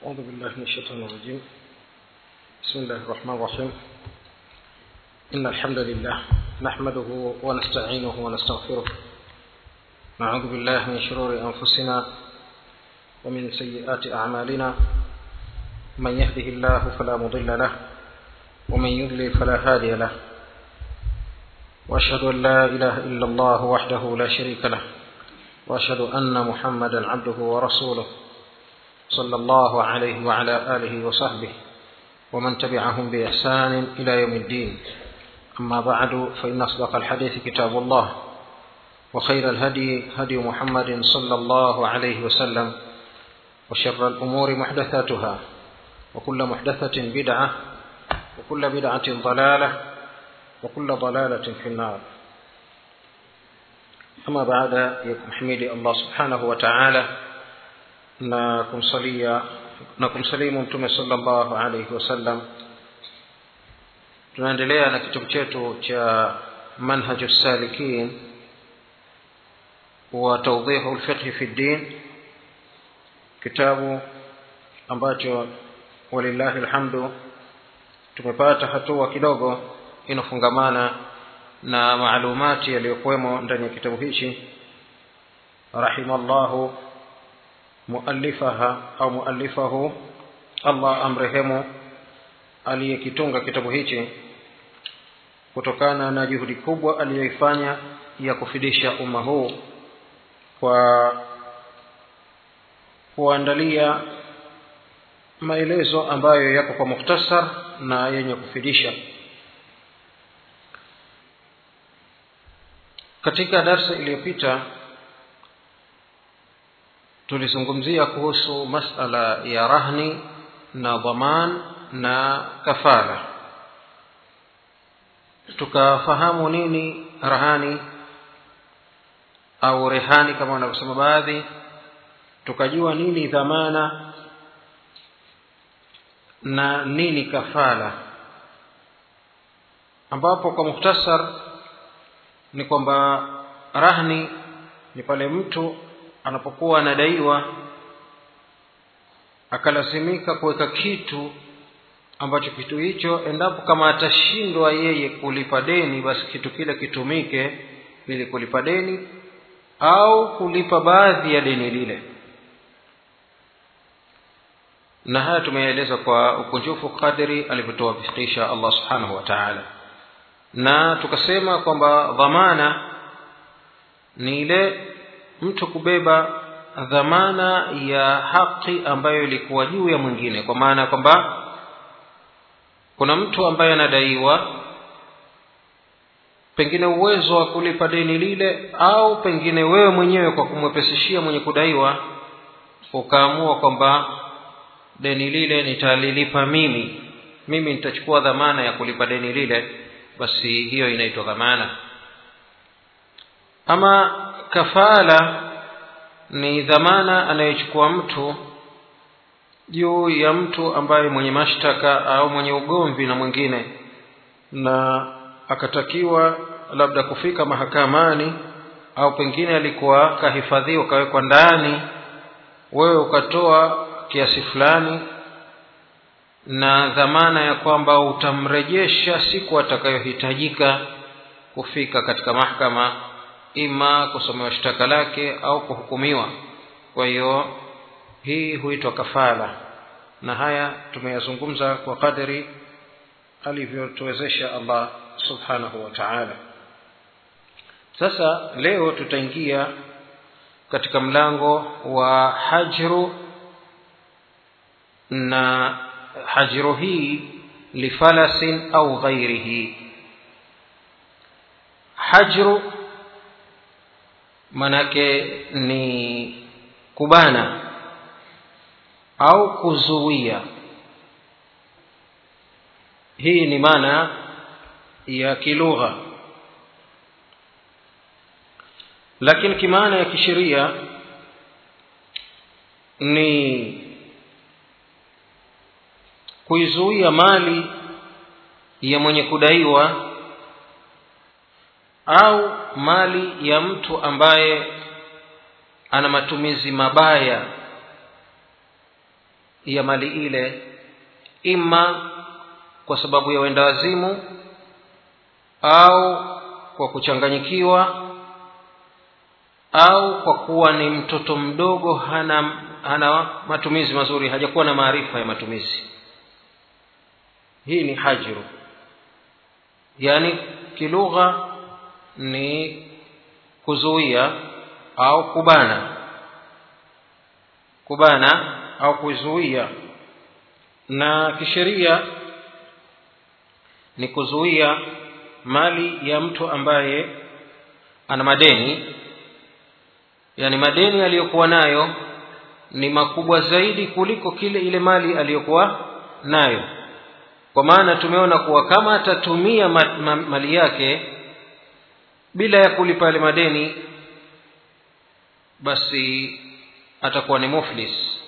أعوذ بالله من الشيطان الرجيم بسم الله الرحمن الرحيم إن الحمد لله نحمده ونستعينه ونستغفره نعوذ بالله من شرور أنفسنا ومن سيئات أعمالنا من يهده الله فلا مضل له ومن يضلل فلا هادي له وأشهد أن لا إله إلا الله وحده لا شريك له وأشهد أن محمدا عبده ورسوله صلى الله عليه وعلى آله وصحبه ومن تبعهم بإحسان إلى يوم الدين أما بعد فإن أصدق الحديث كتاب الله وخير الهدي هدي محمد صلى الله عليه وسلم وشر الأمور محدثاتها وكل محدثة بدعة وكل بدعة ضلالة وكل ضلالة في النار أما بعد يحمد الله سبحانه وتعالى na kumsalia na kumsalimu mtume sallallahu alaihi wasallam tunaendelea na kitabu chetu cha manhaju salikin wa tawdihu lfiqhi fi ddin kitabu ambacho walillahi lhamdu tumepata hatua kidogo inafungamana na maalumati yaliyokuwemo ndani ya kitabu hichi rahimallahu muallifaha au muallifahu allah amrehemu aliyekitunga kitabu hichi kutokana na juhudi kubwa aliyoifanya ya kufidisha umma huu kwa kuandalia maelezo ambayo yako kwa mukhtasar na yenye kufidisha katika darsa iliyopita tulizungumzia kuhusu masala ya rahni na dhaman na kafara tukafahamu nini rahani au rehani kama wanavyosema baadhi tukajua nini dhamana na nini kafala ambapo kwa muhtasar ni kwamba rahni ni pale mtu anapokuwa anadaiwa akalazimika kuweka kitu ambacho kitu hicho endapo kama atashindwa yeye kulipa deni basi kitu kile kitumike ili kulipa deni au kulipa baadhi ya deni lile na haya tumeeleza kwa ukunjufu kadri alivyotuwafikisha allah subhanahu wa taala na tukasema kwamba dhamana ni ile mtu kubeba dhamana ya haki ambayo ilikuwa juu ya mwingine kwa maana kwamba kuna mtu ambaye anadaiwa pengine uwezo wa kulipa deni lile au pengine wewe mwenyewe kwa kumwepesishia mwenye kudaiwa ukaamua kwamba deni lile nitalilipa mimi mimi nitachukua dhamana ya kulipa deni lile basi hiyo inaitwa dhamana ama kafala ni dhamana anayochukua mtu juu ya mtu ambaye mwenye mashtaka au mwenye ugomvi na mwingine na akatakiwa labda kufika mahakamani au pengine alikuwa kahifadhiwa kawekwa ndani wewe ukatoa kiasi fulani na dhamana ya kwamba utamrejesha siku atakayohitajika kufika katika mahkama ima kusomewa shtaka lake au kuhukumiwa kwa hiyo hii huitwa kafala na haya tumeyazungumza kwa kadri alivyotuwezesha allah subhanahu wa taala sasa leo tutaingia katika mlango wa hajru na hajru hii lifalasin au ghairihi hajru manake ni kubana au kuzuia hii ni maana ya kilugha lakini kimaana ya kisheria ni kuizuia mali ya mwenye kudaiwa au mali ya mtu ambaye ana matumizi mabaya ya mali ile ima kwa sababu ya wenda wazimu au kwa kuchanganyikiwa au kwa kuwa ni mtoto mdogo hana hana matumizi mazuri hajakuwa na maarifa ya matumizi hii ni hajru yaani kilugha ni kuzuia au kubana kubana au kuzuia na kisheria ni kuzuia mali ya mtu ambaye ana madeni yani madeni aliyokuwa nayo ni makubwa zaidi kuliko kile ile mali aliyokuwa nayo kwa maana tumeona kuwa kama atatumia ma, ma, mali yake bila ya kulipa yale madeni basi atakuwa ni muflis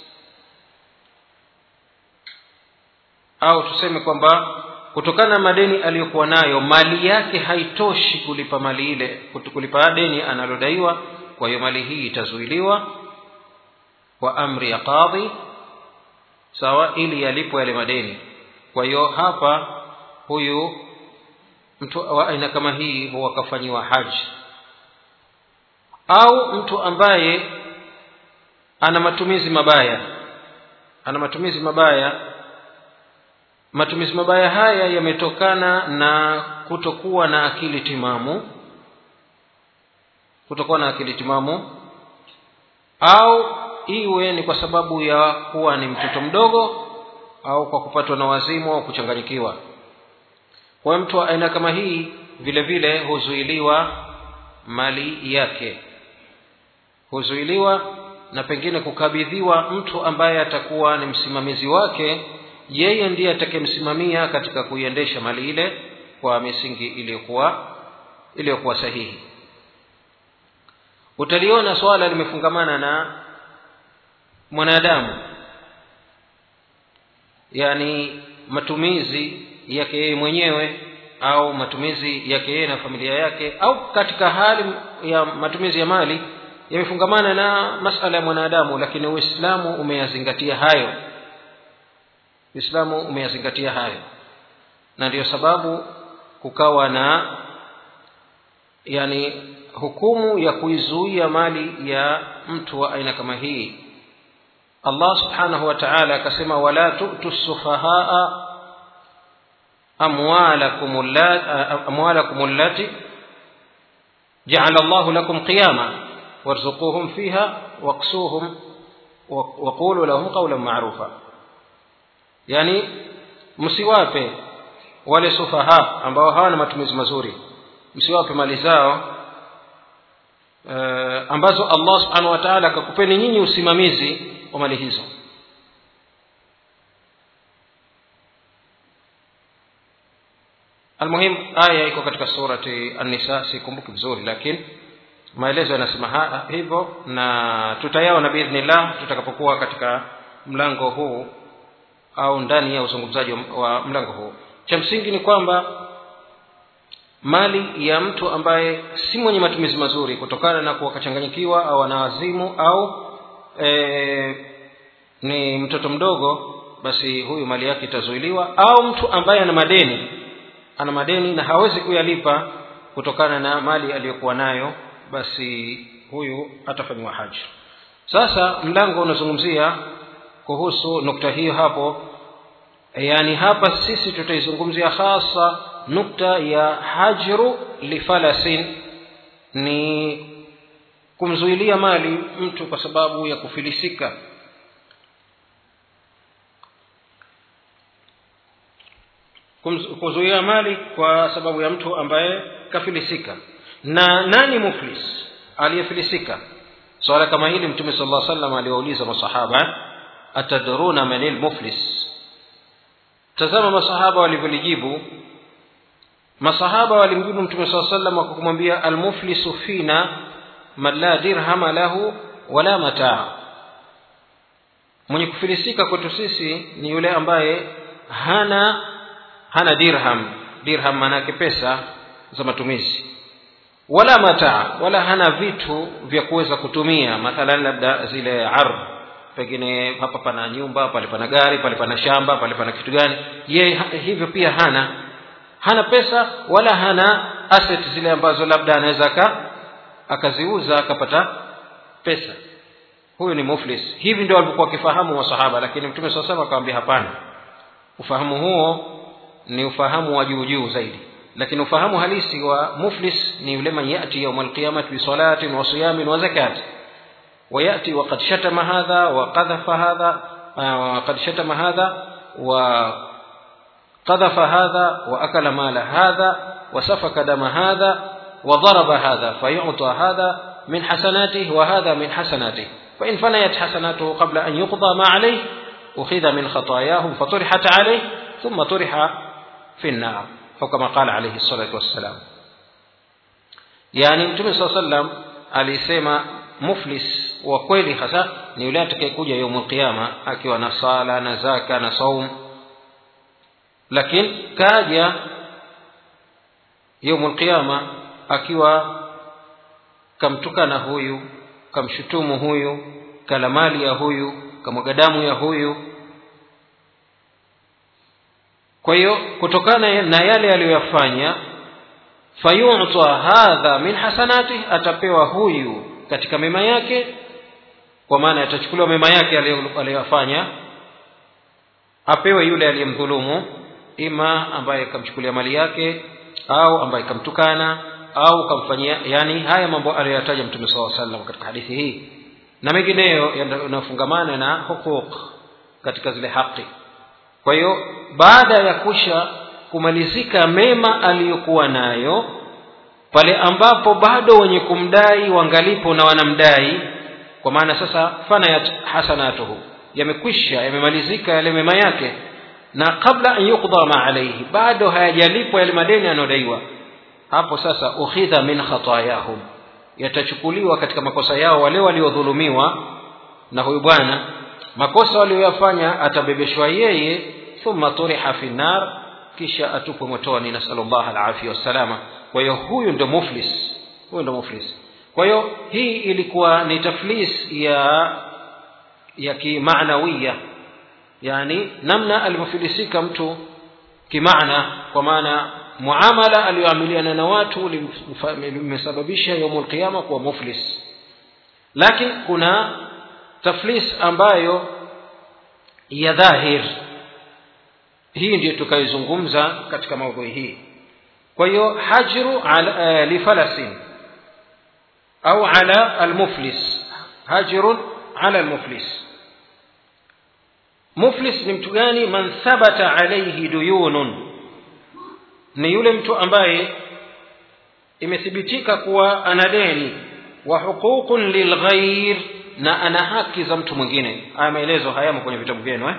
au tuseme kwamba kutokana na madeni aliyokuwa nayo mali yake haitoshi kulipa mali ile kulipa deni analodaiwa kwa hiyo mali hii itazuiliwa kwa amri ya qadhi sawa ili yalipwe yale madeni kwa hiyo hapa huyu mtu wa aina kama hii huwa akafanyiwa haji au mtu ambaye ana matumizi mabaya ana matumizi mabaya matumizi mabaya haya yametokana na kutokuwa na akili timamu kutokuwa na akili timamu au iwe ni kwa sababu ya kuwa ni mtoto mdogo au kwa kupatwa na wazimu au kuchanganyikiwa kwa mtu wa aina kama hii vile vile huzuiliwa mali yake huzuiliwa na pengine kukabidhiwa mtu ambaye atakuwa ni msimamizi wake yeye ndiye atakayemsimamia katika kuiendesha mali ile kwa misingi iliyokuwa iliyokuwa sahihi utaliona swala limefungamana na mwanadamu yani matumizi yake yeye mwenyewe au matumizi yake yeye na familia yake au katika hali ya matumizi ya mali yamefungamana na masala ya mwanadamu lakini uislamu umeyazingatia hayo uislamu umeyazingatia hayo na ndiyo sababu kukawa na yani hukumu ya kuizuia mali ya mtu wa aina kama hii allah subhanahu wa taala akasema wala tu'tu sufahaa amwalakum allati jaala llahu lakum qiyama warzuquhum fiha waksuhum waqulu lahum qawlan ma'rufa yani msiwape wale sufaha ambao hawana matumizi mazuri msiwape mali zao uh, ambazo allah subhanahu wa taala akakupeni nyinyi usimamizi wa mali hizo almuhim aya iko katika surati an-nisa sikumbuki vizuri lakini maelezo yanasema hivyo na tutayaona biidhnillah tutakapokuwa katika mlango huu au ndani ya uzungumzaji wa mlango huu cha msingi ni kwamba mali ya mtu ambaye si mwenye matumizi mazuri kutokana na kuwa kachanganyikiwa au anawazimu au e, ni mtoto mdogo basi huyu mali yake itazuiliwa au mtu ambaye ana madeni ana madeni na hawezi kuyalipa kutokana na mali aliyokuwa nayo basi huyu atafanyiwa haji sasa mlango unazungumzia kuhusu nukta hiyo hapo yaani hapa sisi tutaizungumzia hasa nukta ya hajru lifalasin ni kumzuilia mali mtu kwa sababu ya kufilisika kuzuia mali kwa sababu ya mtu ambaye kafilisika na nani muflis aliyefilisika swala kama hili mtume sala llah salam aliwauliza masahaba atadruna manil muflis tazama masahaba walivyolijibu masahaba walimjibu mtume saa salam wakumwambia almuflisu fina man la dirhama lahu wala mataa mwenye kufilisika kwetu sisi ni yule ambaye hana hana dirham dirham maanake pesa za matumizi wala mataa wala hana vitu vya kuweza kutumia mathalan labda zile ardh pengine hapa pana nyumba pale pana gari pale pana shamba pale pana kitu gani ye ha- hivyo pia hana hana pesa wala hana asset zile ambazo labda anaweza aka akaziuza akapata pesa huyu ni muflis hivi ndio walivyokuwa wakifahamu masahaba lakini mtume saa salam akawambia hapana ufahamu huo ni ufahamu wa juu juu zaidi lakini ufahamu halisi wa muflis ni yule man yati yauma alqiyamati bisalatin wa siyamin wa zakati ويأتي وقد شتم هذا وقذف هذا آه، وقد شتم هذا وقذف هذا وأكل مال هذا وسفك دم هذا وضرب هذا فيعطى هذا من حسناته وهذا من حسناته فإن فنيت حسناته قبل أن يقضى ما عليه أخذ من خطاياهم فطرحت عليه ثم طرح في النار أو كما قال عليه الصلاة والسلام yani mtume saa sallam alisema muflis wa kweli hasa ni yule atakayekuja yaumul qiyama akiwa na sala na zaka na saum lakini kaja yaumul qiyama akiwa kamtukana huyu kamshutumu huyu kala mali ya huyu kamwaga damu ya huyu kwa hiyo kutokana na yale aliyoyafanya fayuta hadha min hasanati atapewa huyu katika mema yake kwa maana atachukuliwa mema yake aliyo- aliyoyafanya apewe yule aliyemdhulumu ima ambaye kamchukulia mali yake au ambaye kamtukana au kamfanyia yani haya mambo aliyoyataja mtume saa salam katika hadithi hii na mengineyo yanayofungamana na huquq katika zile haki kwa hiyo baada ya kusha kumalizika mema aliyokuwa nayo pale ambapo bado wenye kumdai wangalipo na wanamdai kwa maana sasa fanayat hasanatuhu yamekwisha yamemalizika yale mema yake na kabla an yuqda ma alaihi bado hayajalipwa yale madeni yanayodaiwa hapo sasa ukhidha min khatayahum yatachukuliwa katika makosa yao wale waliodhulumiwa na huyu bwana makosa walioyafanya atabebeshwa yeye thumma turiha fi nar kisha atupwe motoni nasalullah alafia wassalama kwa hiyo huyu ndo muflis huyu ndo muflis kwa hiyo hii ilikuwa ni taflis ya ya kimaanawiya yani namna alivyofilisika mtu kimaana kwa maana muamala aliyoamiliana na watu limesababisha yaumul qiyama kuwa muflis lakini kuna taflis ambayo ya dhahir hii ndiyo tukaizungumza katika maudhui hii kwa hiyo hajru ala, uh, lifalasin au ala almuflis hajrun ala almuflis muflis ni mtu gani man thabata alaihi duyunun ni yule mtu ambaye imethibitika kuwa ana deni wa huququn lilghair na ana haki za mtu mwingine haya maelezo hayamo kwenye vitabu vyenu eh?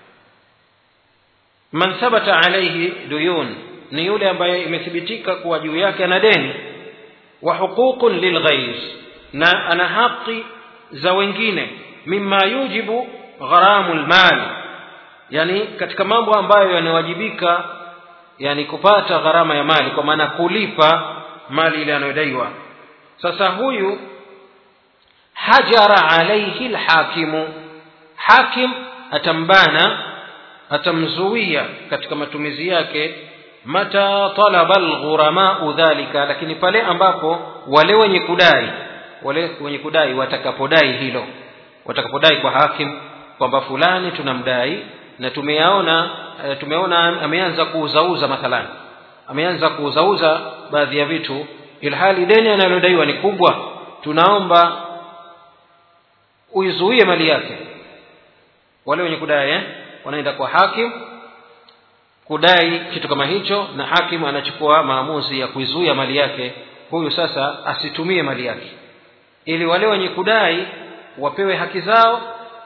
man thabata alaihi duyun ni yule ambaye imethibitika kuwa juu yake ana deni wa huququn lilghair na ana haki za wengine mima yujibu gharamu lmali yani katika mambo ambayo yanawajibika yani kupata gharama ya mali kwa maana kulipa mali ile anayodaiwa sasa huyu hajara alaihi lhakimu hakim atambana atamzuia katika matumizi yake mata talaba lghuramau dhalika lakini pale ambapo wale wenye kudai wale wenye kudai watakapodai hilo watakapodai kwa hakim kwamba fulani tunamdai na tumeyaona e, tumeona ameanza kuuzauza mathalan ameanza kuuzauza baadhi ya vitu ilhali deni analodaiwa ni kubwa tunaomba uizuie mali yake wale wenye kudai eh? wanaenda kwa hakim kudai kitu kama hicho na hakim anachukua maamuzi ya kuizuia mali yake huyu sasa asitumie mali yake ili wale wenye kudai wapewe haki zao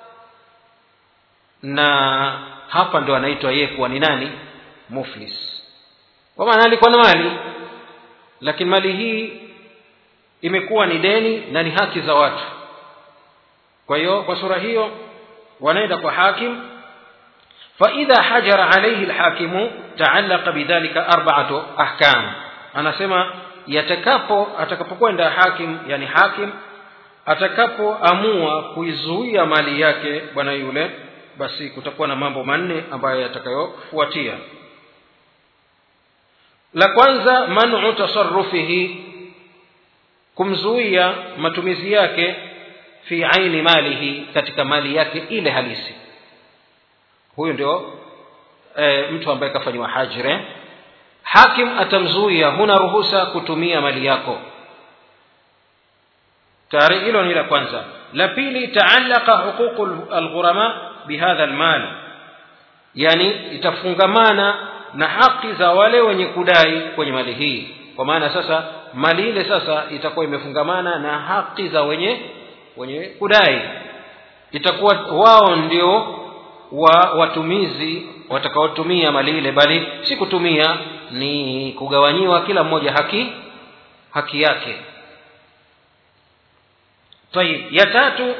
na hapa ndo anaitwa yeye kuwa ni nani muflis kwa maana alikuwa na mali lakini mali hii imekuwa ni deni na ni haki za watu kwa hiyo kwa sura hiyo wanaenda kwa hakim فإذا حجر عليه الحاكم تعلق بذلك أربعة أحكام أنا سمع يتكابو أتكابو hakim yani hakim atakapoamua kuizuia mali yake bwana yule basi kutakuwa na mambo manne ambayo yatakayofuatia la kwanza manu tasarufihi kumzuia matumizi yake fi aini malihi katika mali yake ile halisi huyu ndio e, mtu ambaye kafanyiwa hajre hakim atamzuia huna ruhusa kutumia mali yako tayari hilo ni la kwanza la pili taalaqa huququ alghurama bihadha almal yani itafungamana na haki za wale wenye kudai kwenye mali hii kwa maana sasa mali ile sasa itakuwa imefungamana na haki za wenye wenye kudai itakuwa wao ndio wa watumizi watakaotumia mali ile bali si kutumia ni kugawanyiwa kila mmoja haki haki yake طيب ya tatu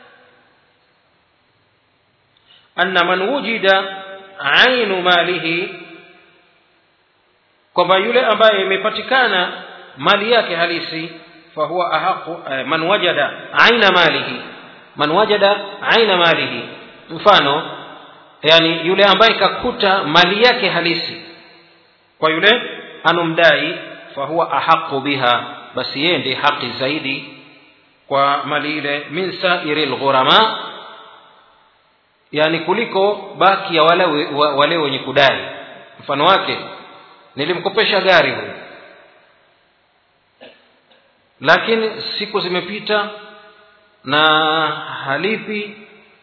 anna man wujida ainu malihi kwamba yule ambaye imepatikana mali yake halisi fahuwa ahaqu eh, man wajada aina malihi man wajada aina malihi mfano yani yule ambaye kakuta mali yake halisi kwa yule anomdai fahuwa ahaqu biha basi yeye ndiye haki zaidi kwa mali ile min sairi lghurama yani kuliko baki ya wale, wale wenye kudai mfano wake nilimkopesha gari huyu lakini siku zimepita na halipi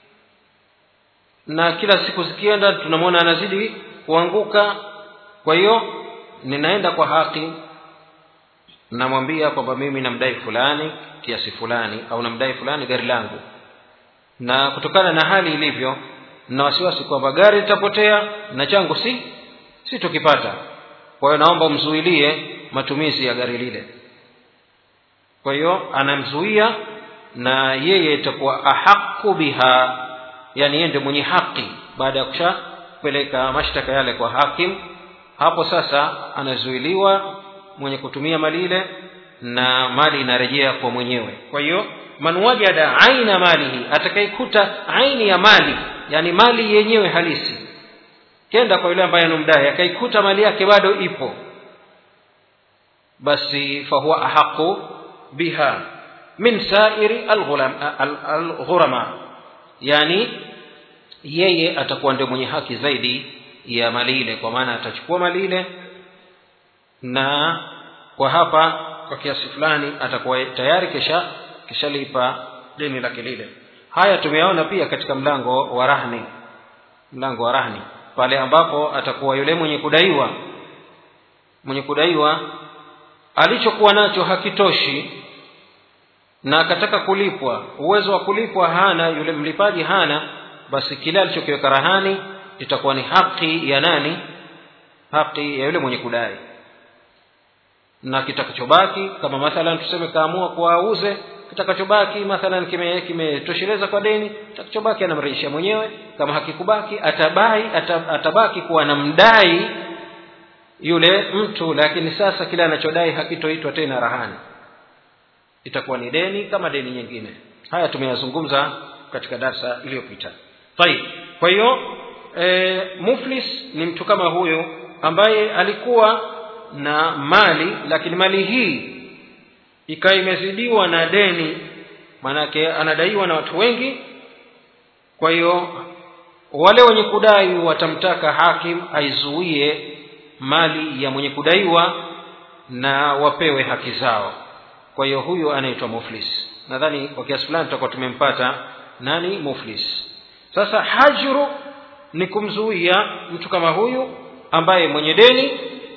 na kila siku zikienda tunamwona anazidi kuanguka kwa hiyo ninaenda kwa haki namwambia kwamba mimi namdai fulani kiasi fulani au namdai fulani gari langu na kutokana na hali ilivyo na wasiwasi kwamba gari litapotea na changu si sitokipata kwa hiyo naomba umzuilie matumizi ya gari lile kwa hiyo anamzuia na yeye itakuwa ahaqu biha yani yeye ndio mwenye haki baada ya kushapeleka mashtaka yale kwa hakim hapo sasa anazuiliwa mwenye kutumia mali ile na mali inarejea kwa mwenyewe kwa hiyo man wajada aina malihi atakayekuta aini ya mali yani mali yenyewe halisi kenda kwa yule ambaye anamdai akaikuta mali yake bado ipo basi fahuwa ahaqu biha min sairi alghurama yani yeye atakuwa ndio mwenye haki zaidi ya mali ile kwa maana atachukua mali ile na kwa hapa kwa kiasi fulani atakuwa tayari kisha kishalipa deni lake lile haya tumeyaona pia katika mlango wa rahni mlango wa rahni pale ambapo atakuwa yule mwenye kudaiwa mwenye kudaiwa alichokuwa nacho hakitoshi na akataka kulipwa uwezo wa kulipwa hana yule mlipaji hana basi kile alichokiweka rahani itakuwa ni haki ya nani haki ya yule mwenye kudai na kitakachobaki kama mathalan tuseme kaamua kuwauze kitakachobaki mathalan kimetosheleza kime kwa deni kitakachobaki anamrejeshia mwenyewe kama hakikubaki atabai atabaki kuwa anamdai yule mtu lakini sasa kile anachodai hakitoitwa tena rahani itakuwa ni deni kama deni nyingine haya tumeyazungumza katika darsa iliyopita tayib kwa hiyo e, muflis ni mtu kama huyo ambaye alikuwa na mali lakini mali hii ikawa imezidiwa na deni maanake anadaiwa na watu wengi kwa hiyo wale wenye kudai watamtaka hakim aizuie mali ya mwenye kudaiwa na wapewe haki zao kwa hiyo huyu anaitwa muflis nadhani kwa kiasi fulani tutakuwa tumempata nani muflis sasa hajru ni kumzuia mtu kama huyu ambaye mwenye deni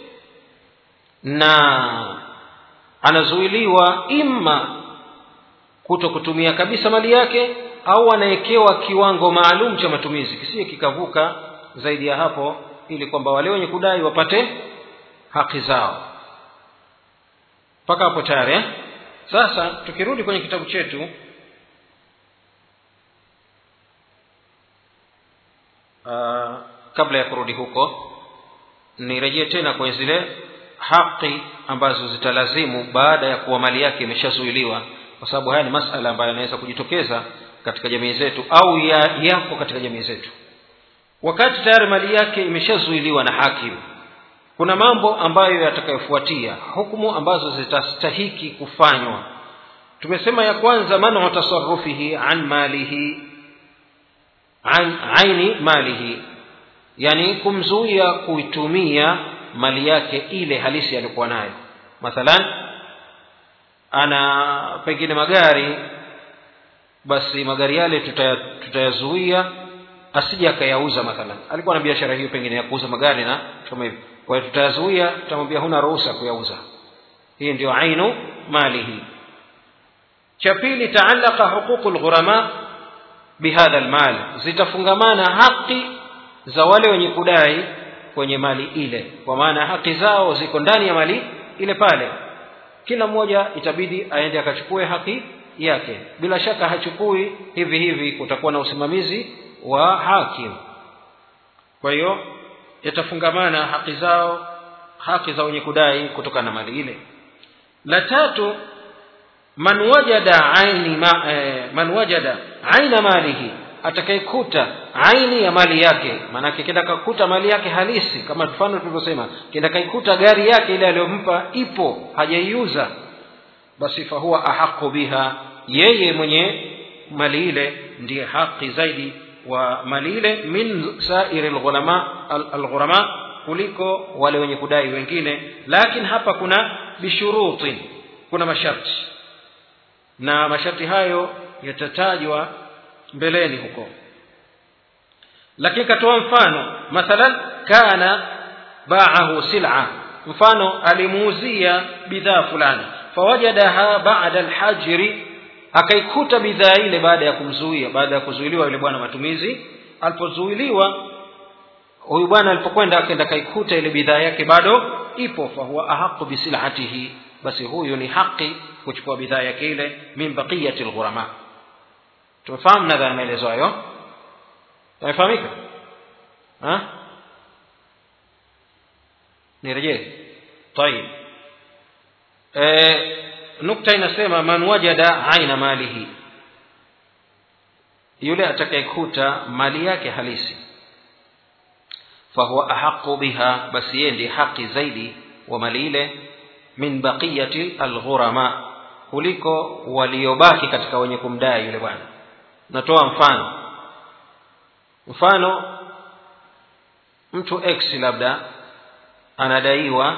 na anazuiliwa imma kuto kutumia kabisa mali yake au anawekewa kiwango maalum cha matumizi kisiye kikavuka zaidi ya hapo ili kwamba wale wenye kudai wapate haki zao mpaka hapo tayari eh? sasa tukirudi kwenye kitabu chetu uh, kabla ya kurudi huko nirejee tena kwenye zile haki ambazo zitalazimu baada ya kuwa mali yake imeshazuiliwa kwa sababu haya ni masala ambayo yanaweza kujitokeza katika jamii zetu au ya, yapo katika jamii zetu wakati tayari mali yake imeshazuiliwa na hakimu kuna mambo ambayo yatakayofuatia hukumu ambazo zitastahiki kufanywa tumesema ya kwanza manu tasarufihi an malihi an aini malihi yani kumzuia kuitumia mali yake ile halisi aliyokuwa nayo mathalan ana pengine magari basi magari yale tutayazuia asije akayauza mathalan alikuwa na biashara hiyo pengine ya kuuza magari na kama hivyo kwa hiyo tutayazuia tutamwambia huna ruhusa kuyauza hii ndio ainu malihi cha pili taalaqa huququ lghurama bihadha lmal zitafungamana haki za wale wenye kudai kwenye mali ile kwa maana haki zao ziko ndani ya mali ile pale kila mmoja itabidi aende akachukue haki yake bila shaka hachukui hivi hivi kutakuwa na usimamizi wa hakim kwa hiyo yatafungamana haki zao haki za wenye kudai kutokana na mali ile la tatu man wajada aini ma, eh, man wajada aina malihi atakayekuta aini ya mali yake maanake kenda kakuta mali yake halisi kama mfano tulivyosema kenda kaikuta gari yake ile aliyompa ipo hajaiuza basi fahuwa ahaqu biha yeye mwenye mali ile ndiye haki zaidi wa mali ile min sairi alghulama alghurama kuliko wale wenye kudai wengine lakini hapa kuna bishuruti kuna masharti na masharti hayo yatatajwa mbeleni huko lakini katoa mfano mathalan kana baahu sil'a mfano alimuuzia bidhaa fulani fawajadaha ba'da alhajri akaikuta bidhaa ile baada ya kumzuia baada ya kuzuiliwa yule bwana matumizi alipozuiliwa huyu bwana alipokwenda akaenda kaikuta ile bidhaa yake bado ipo fahuwa ahaqu bisilatihi basi huyu ni haki kuchukua bidhaa yake ile min baqiyati alghurama tumefahamu nadhani maelezo hayo yamefahamika nirejee tayib e, nukta inasema man wajada aina malihi yule atakayekuta mali yake halisi fahuwa ahaqu biha basi yeye ndiye haki zaidi wa mali ile min baqiyati alghurama kuliko waliobaki katika wenye kumdai yule bwana natoa mfano mfano mtu x labda anadaiwa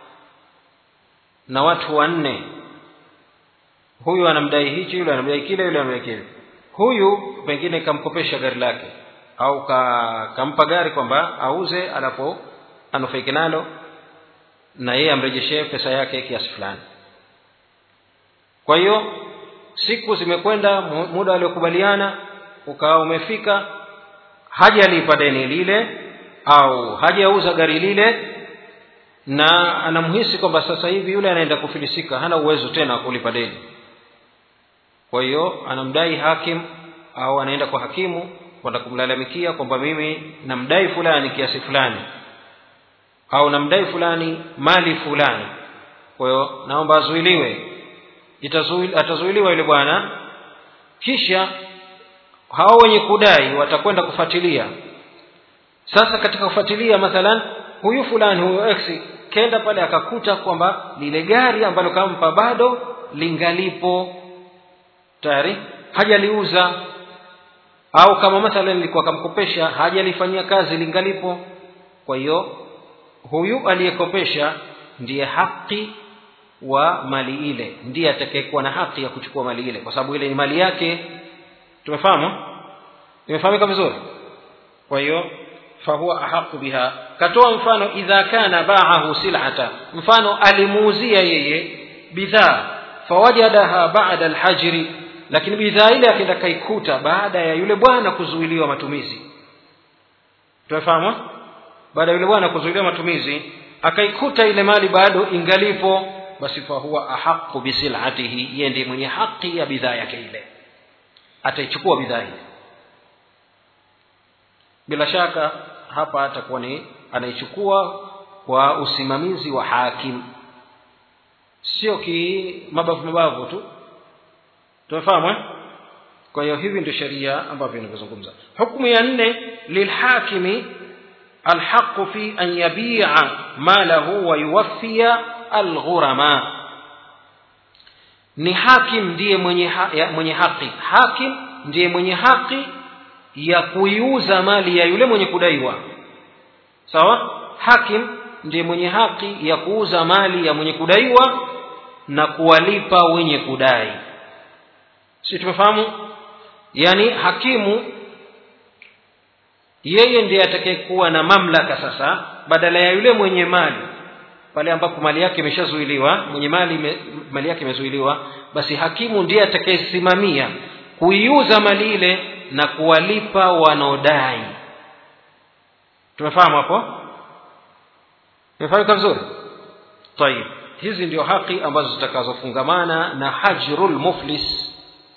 na watu wanne huyu anamdai hichi yule anamdai kile yule anamdai kile huyu pengine kamkopesha gari lake au ka, kampa gari kwamba auze alapo anufaike nalo na yeye amrejeshee pesa yake kiasi fulani kwa hiyo siku zimekwenda muda waliokubaliana ukawa umefika hajalipa deni lile au hajauza gari lile na anamhisi kwamba sasa hivi yule anaenda kufilisika hana uwezo tena wa kulipa deni kwa hiyo anamdai hakim au anaenda kwa hakimu kwenda kumlalamikia kwamba mimi namdai fulani kiasi fulani au namdai fulani mali fulani kwa hiyo naomba azuiliwe atazuiliwa yule bwana kisha hao wenye kudai watakwenda kufuatilia sasa katika kufuatilia mathalan huyu fulani huyu x kenda pale akakuta kwamba lile gari ambalo kampa bado lingalipo tayari hajaliuza au kama mathalan ilikuwa kamkopesha hajalifanyia kazi lingalipo kwa hiyo huyu aliyekopesha ndiye haki wa mali ile ndiye atakayekuwa na haki ya kuchukua mali ile kwa sababu ile ni mali yake tumefahamu imefahamika vizuri kwa hiyo fahuwa ahaqu biha katoa mfano idha kana baahu silata mfano alimuuzia yeye bidhaa fawajadaha bada alhajri lakini bidhaa ile akaenda kaikuta baada ya yule bwana kuzuiliwa matumizi tumefahamu baada ya yule bwana kuzuiliwa matumizi akaikuta ile mali bado ingalipo basi fahuwa ahaqu bisilatihi yeye ndiye mwenye haki ya bidhaa yake ile ataichukua bidhaa ile bila shaka hapa atakuwa ni anaichukua kwa usimamizi wa hakim sio ki mabavu mabavu tu tumefahamu eh? kwa hiyo hivi ndio sheria ambavyo inavyozungumza hukumu ya nne lilhakimi alhaqu fi an yabia malahu wa yuwaffiya alghurama ni hakim ndiye mwenye, ha, ya, mwenye haki hakim ndiye mwenye haki ya kuiuza mali ya yule mwenye kudaiwa sawa hakim ndiye mwenye haki ya kuuza mali ya mwenye kudaiwa na kuwalipa wenye kudai si tumefahamu yaani hakimu yeye ndiye atakayekuwa na mamlaka sasa badala ya yule mwenye mali pale ambapo mali yake imeshazuiliwa mwenye mali me, mali yake imezuiliwa basi hakimu ndiye atakayesimamia kuiuza mali ile na kuwalipa wanaodai tumefahamu hapo tumefahamika vizuri tayib hizi ndio haki ambazo zitakazofungamana na hajrul muflis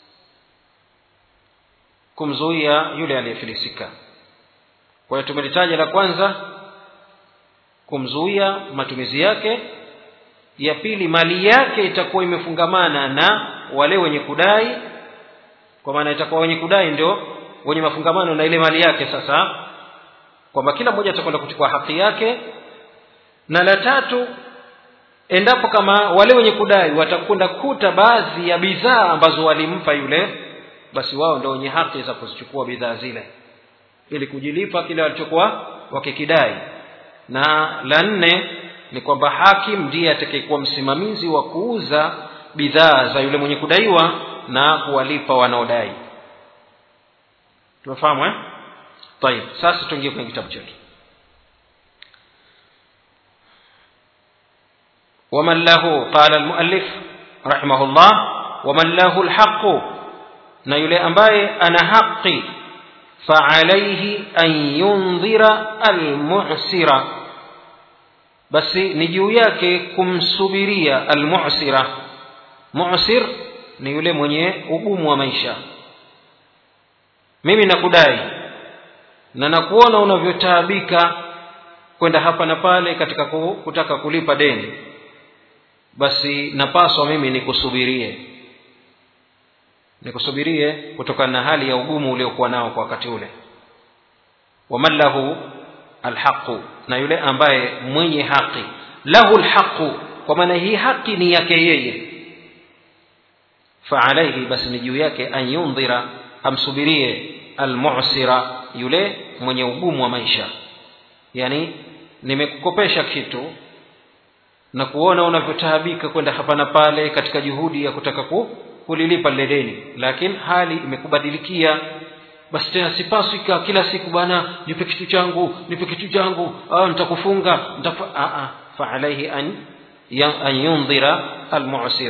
kumzuia yule aliyefilisika kwa hiyo tumelitaja la kwanza kumzuia matumizi yake ya pili mali yake itakuwa imefungamana na wale wenye kudai kwa maana itakuwa wenye kudai ndio wenye mafungamano na ile mali yake sasa kwamba kila mmoja atakwenda kuchukua haki yake na la tatu endapo kama wale wenye kudai watakwenda kuta baadhi ya bidhaa ambazo walimpa yule basi wao ndio wenye haki za kuzichukua bidhaa zile ili kujilipa kile walichokuwa wakikidai na la nne ni kwamba hakim ndiye atakayekuwa msimamizi wa kuuza bidhaa za yule mwenye kudaiwa na kuwalipa wanaodai tumefahamu eh طيب sasa tuingie kwenye kitabu chetu ومن له قال المؤلف رحمه الله ومن له الحق na yule ambaye ana haki فعليه أن ينظر المعسر basi ni juu yake kumsubiria almusira musir ni yule mwenye ugumu wa maisha mimi nakudai na nakuona unavyotaabika kwenda hapa na pale katika kutaka kulipa deni basi napaswa mimi nikusubirie nikusubirie kutokana na hali ya ugumu uliokuwa nao kwa wakati ule waman lahu alhaqu na yule ambaye mwenye haki lahu lhaqu kwa maana hii haki ni yake yeye faalaihi basi ni juu yake an yundhira amsubirie almusira yule mwenye ugumu wa maisha yani nimekukopesha kitu na kuona unavyotaabika kwenda hapa na pale katika juhudi ya kutaka ku, kulilipa lile deni lakini hali imekubadilikia basi tena sipaswi kila siku bana nipe kitu changu nipe kitu changu ah, nitakufunga nitafa ah, ah. faalaihi an, an yundhira almusir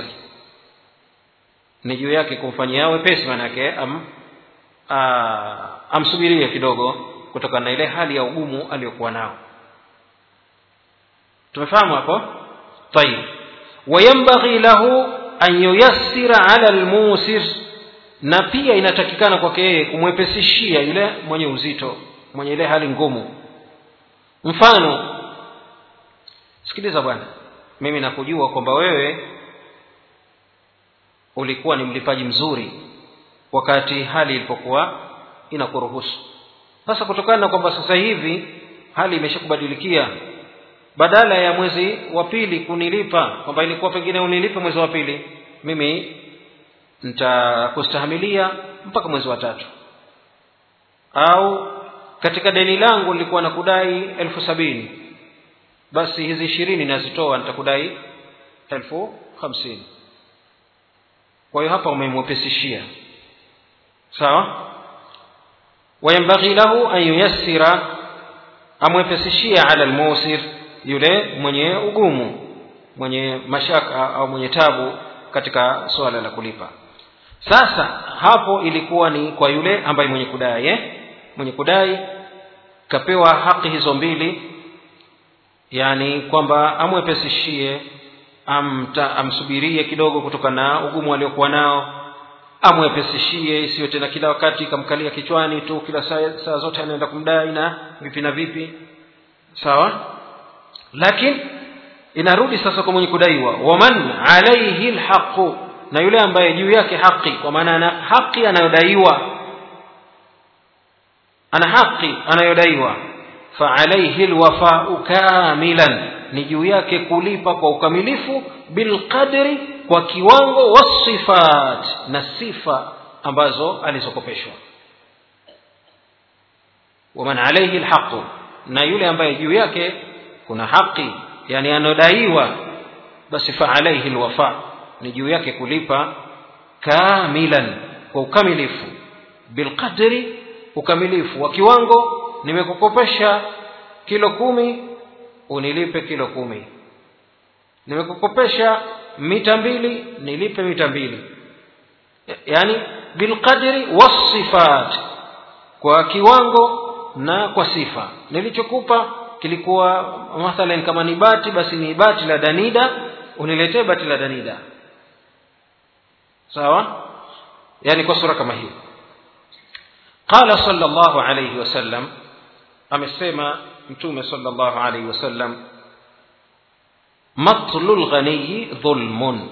ni juu yake kumfanyia wepesi manake am, amsubirie kidogo kutokana na ile hali ya ugumu aliyokuwa nao tumefahamu hapo طيب وينبغي له أن ييسر على الموسر na pia inatakikana kwake yeye kumwepesishia yule mwenye uzito mwenye ile hali ngumu mfano sikiliza bwana mimi nakujua kwamba wewe ulikuwa ni mlipaji mzuri wakati hali ilipokuwa inakuruhusu sasa kutokana na kwamba sasa hivi hali imeshakubadilikia badala ya mwezi wa pili kunilipa kwamba ilikuwa pengine unilipe mwezi wa pili mimi nitakustahimilia mpaka mwezi wa tatu au katika deni langu nilikuwa nakudai elfu sabini basi hizi ishirini nazitoa nitakudai elfu hamsini kwa hiyo hapa umemwepesishia sawa wayambaghi lahu an yuyassira amwepesishia ala lmusir yule mwenye ugumu mwenye mashaka au mwenye tabu katika suala la kulipa sasa hapo ilikuwa ni kwa yule ambaye mwenye kudai eh? mwenye kudai kapewa haki hizo mbili yani kwamba amwepesishie amta, amsubirie kidogo kutokana na ugumu aliokuwa nao amwepesishie isiyo tena kila wakati kamkalia kichwani tu kila saa, saa zote anaenda kumdai na vipi na vipi sawa lakini inarudi sasa kwa mwenye kudaiwa waman alaihi lhaqu na yule ambaye juu yake haki kwa maana ana haki anayodaiwa ana haki anayodaiwa faalaihi lwafau kamilan ni juu yake kulipa kwa ukamilifu bilqadri kwa kiwango wasifat na sifa ambazo alizokopeshwa waman alaihi lhaqu na yule ambaye juu yake kuna haki yani anodaiwa basi faalaihi lwafa ni juu yake kulipa kamilan kwa ukamilifu bilqadri ukamilifu wa kiwango nimekukopesha kilo kumi unilipe kilo kumi nimekukopesha mita mbili nilipe mita mbili yani bilqadri wasifat kwa kiwango na kwa sifa nilichokupa kilikuwa mathalan kama ni bati basi ni bati la danida uniletee bati la danida sawa yani kwa sura kama hiyo qala sallallahu alayhi wasallam amesema mtume sallallahu alayhi wasallam matlu lghaniyi dhulmun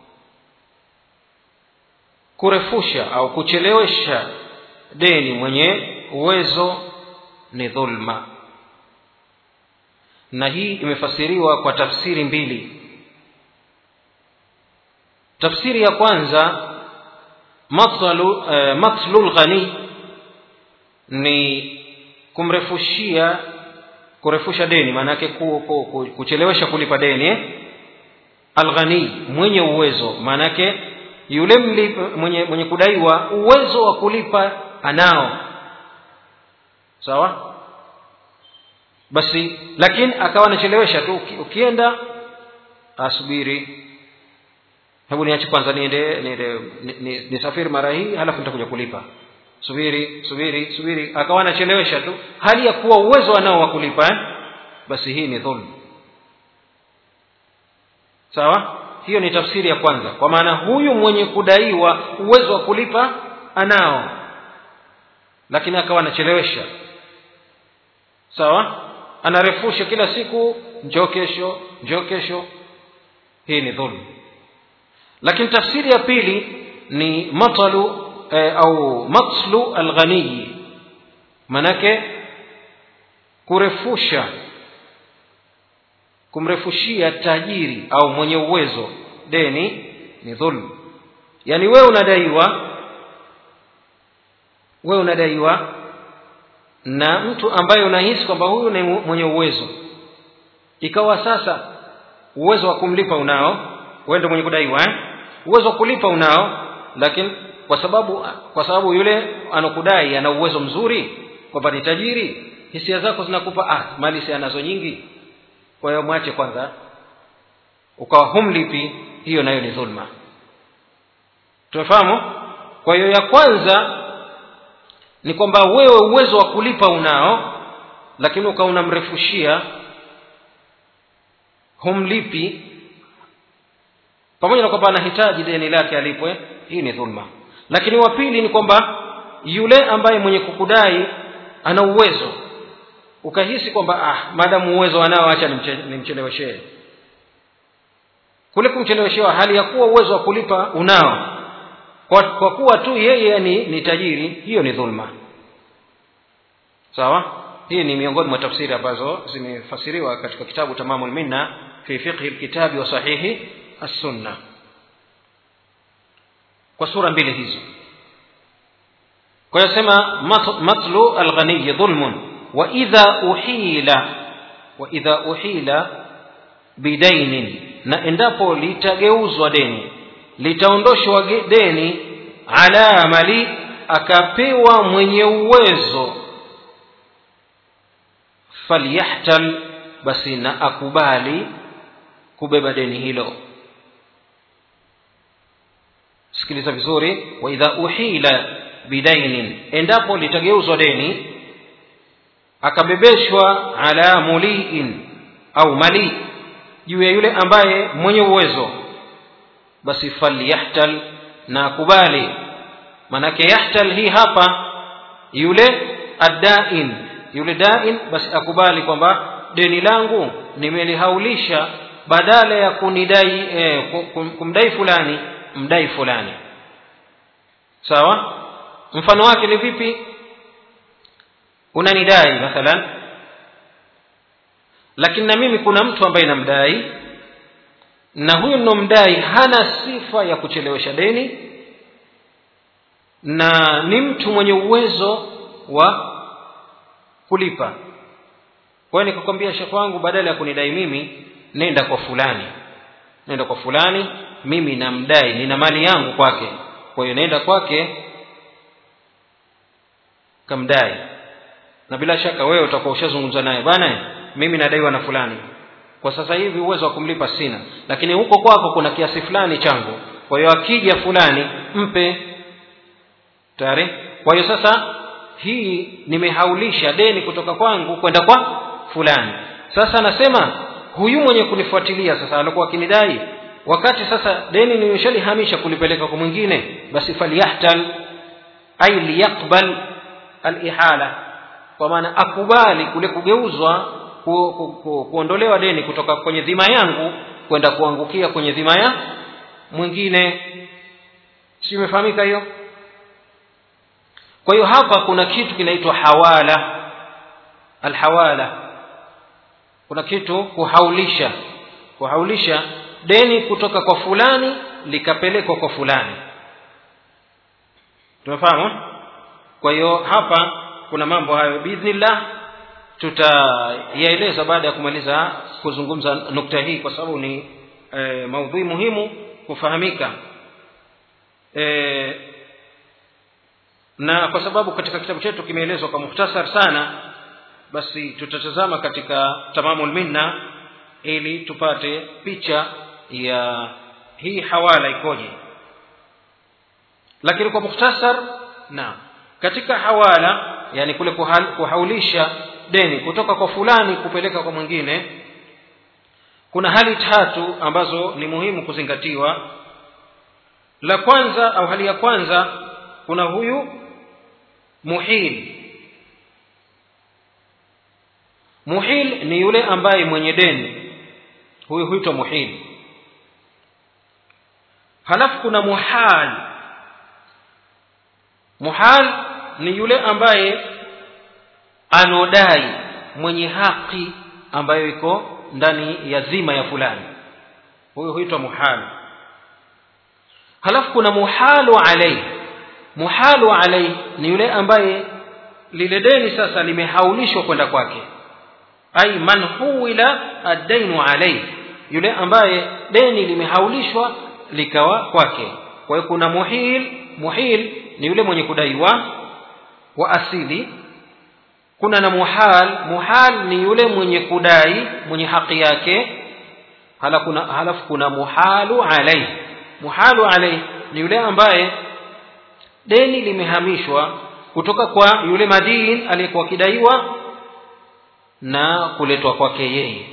kurefusha au kuchelewesha deni mwenye uwezo ni dhulma na hii imefasiriwa kwa tafsiri mbili tafsiri ya kwanza matlu, eh, matlu lghani ni kumrefushia kurefusha deni maanake ku, ku, ku, kuchelewesha kulipa deni eh? alghani mwenye uwezo maanake yule mlipa, mwenye, mwenye kudaiwa uwezo wa kulipa anao sawa basi lakini akawa anachelewesha tu ukienda asubiri hebu niache kwanza niende niende nisafiri ni, ni mara hii halafu nitakuja kulipa subiri subiri subiri akawa anachelewesha tu hali ya kuwa uwezo anao wa kulipa eh? basi hii ni dhulm sawa hiyo ni tafsiri ya kwanza kwa maana huyu mwenye kudaiwa uwezo wa kulipa anao lakini akawa anachelewesha sawa anarefusha kila siku njoo kesho njoo kesho hii ni dhulm lakini tafsiri ya pili ni matalu eh, au matlu alghaniyi manake kurefusha kumrefushia tajiri au mwenye uwezo deni ni dhulm yaani wewe unadaiwa wewe unadaiwa na mtu ambaye unahisi kwamba huyu ni mwenye uwezo ikawa sasa uwezo wa kumlipa unao wewe ndio mwenye kudaiwa eh? uwezo wa kulipa unao lakini kwa sababu kwa sababu yule anokudai ana uwezo mzuri kwamba ni tajiri hisia zako zinakupa ah mali si anazo nyingi kwa hiyo mwache kwanza ukawa humlipi hiyo nayo ni dhulma tumefahamu kwa hiyo ya kwanza ni kwamba wewe uwezo wa kulipa unao lakini ukawa unamrefushia humlipi pamoja na kwamba anahitaji deni lake alipwe hii ni dhulma lakini wa pili ni kwamba yule ambaye mwenye kukudai ana uwezo ukahisi kwamba ah maadamu uwezo anao acha nimcheleweshee kule kumcheleweshewa hali ya kuwa uwezo wa kulipa unao kwa, kwa kuwa tu yeye ni, ni tajiri hiyo ni dhulma sawa hii ni miongoni mwa tafsiri ambazo zimefasiriwa katika kitabu tamamu lminna fi fiqhi lkitabi wa sahihi assunna kwa sura mbili hizo kwa hiyo sema matlu alghaniyi dhulmun wa idha uhila wa idha uhila bidainin na endapo litageuzwa deni litaondoshwa deni ala mali akapewa mwenye uwezo falyahtal basi na akubali kubeba deni hilo sikiliza vizuri wa idha uhila bidainin endapo litageuzwa deni akabebeshwa ala muliin au mali juu ya yule ambaye mwenye uwezo basi falyahtal na akubali manake yahtal hii hapa yule addain yule dain basi akubali kwamba deni langu nimelihaulisha badala ya kunidai eh, kumdai fulani mdai fulani sawa mfano wake ni vipi unanidai mathalan lakini na mimi kuna mtu ambaye namdai na huyu nomdai hana sifa ya kuchelewesha deni na ni mtu mwenye uwezo wa kulipa kwa hiyo nikakwambia shekh wangu badala ya kunidai mimi nenda kwa fulani nenda kwa fulani mimi namdai nina mali yangu kwake kwa hiyo nenda kwake kamdai na bila shaka wewe utakuwa ushazungumza naye bwana mimi nadaiwa na fulani kwa sasa hivi uwezo wa kumlipa sina lakini huko kwako kuna kiasi fulani changu kwa hiyo akija fulani mpe tayari kwa hiyo sasa hii nimehaulisha deni kutoka kwangu kwenda kwa fulani sasa nasema huyu mwenye kunifuatilia sasa alikuwa akinidai wakati sasa deni nimeshalihamisha kulipeleka kwa mwingine basi falyahtal ay liyaqbal alihala kwa maana akubali kule kugeuzwa ku, ku, ku, kuondolewa deni kutoka kwenye dhima yangu kwenda kuangukia kwenye dhima ya mwingine si imefahamika hiyo kwa hiyo hapa kuna kitu kinaitwa hawala alhawala kuna kitu kuhaulisha kuhaulisha deni kutoka kwa fulani likapelekwa kwa fulani tumefahamu kwa hiyo hapa kuna mambo hayo biidhnillah tutayaeleza baada ya kumaliza kuzungumza nukta hii kwa sababu ni e, maudhui muhimu kufahamika e, na kwa sababu katika kitabu chetu kimeelezwa kwa muhtasar sana basi tutatazama katika tamamul minna ili tupate picha ya hii hawala ikoje lakini kwa muhtasar naam katika hawala yani kule kuhaulisha deni kutoka kwa fulani kupeleka kwa mwingine kuna hali tatu ambazo ni muhimu kuzingatiwa la kwanza au hali ya kwanza kuna huyu muhil muhil ni yule ambaye mwenye deni huyu huitwa muhil halafu kuna muhal muhal ni yule ambaye anodai mwenye haki ambayo iko ndani ya zima ya fulani huyu huitwa muhal halafu kuna muhalu alaihi muhalu alaihi ni yule ambaye lile deni sasa limehaulishwa kwenda kwake ai man huwila addainu alaihi yule ambaye deni limehaulishwa likawa kwake kwa hiyo kuna muhil muhil ni yule mwenye kudaiwa wa asili kuna na muhal muhal ni yule mwenye kudai mwenye haki yake halafu kuna, halafu kuna muhalu alaihi muhalu alaihi ni yule ambaye deni limehamishwa kutoka kwa yule madin aliyekuwa akidaiwa na kuletwa kwake yeye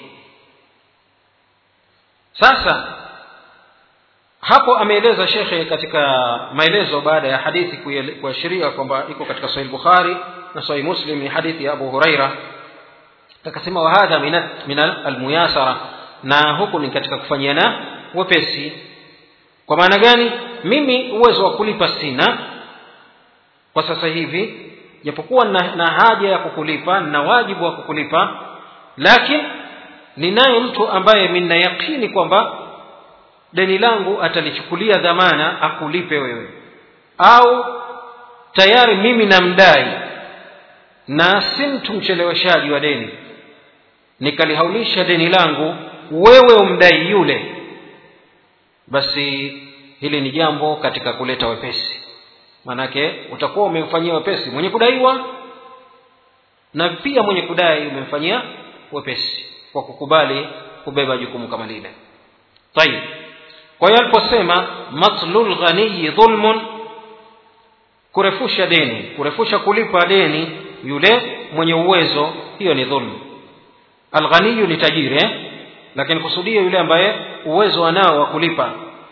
sasa hapo ameeleza shekhe katika maelezo baada ya hadithi kuashiria kwamba iko katika sahih bukhari na sahih muslim ni hadithi ya abu huraira akasema wa hadha min almuyasara na huku ni katika kufanyiana wepesi kwa maana gani mimi uwezo wa kulipa sina kwa sasa hivi japokuwa na, na haja ya kukulipa na wajibu wa kukulipa lakini ninaye mtu ambaye mina yakini kwamba deni langu atalichukulia dhamana akulipe wewe au tayari mimi namdai na si mtu mcheleweshaji wa deni nikalihaulisha deni langu wewe umdai yule basi hili ni jambo katika kuleta wepesi maanake utakuwa umemfanyia wepesi mwenye kudaiwa na pia mwenye kudai umemfanyia wepesi kwa kukubali kubeba jukumu kama lile tayib kwa hiyo aliposema matlul ghaniyi dhulmun kurefusha deni kurefusha kulipa deni yule mwenye uwezo hiyo ni dhulmu alghaniyu ni tajiri eh? lakini kusudia yule ambaye uwezo anao wa kulipa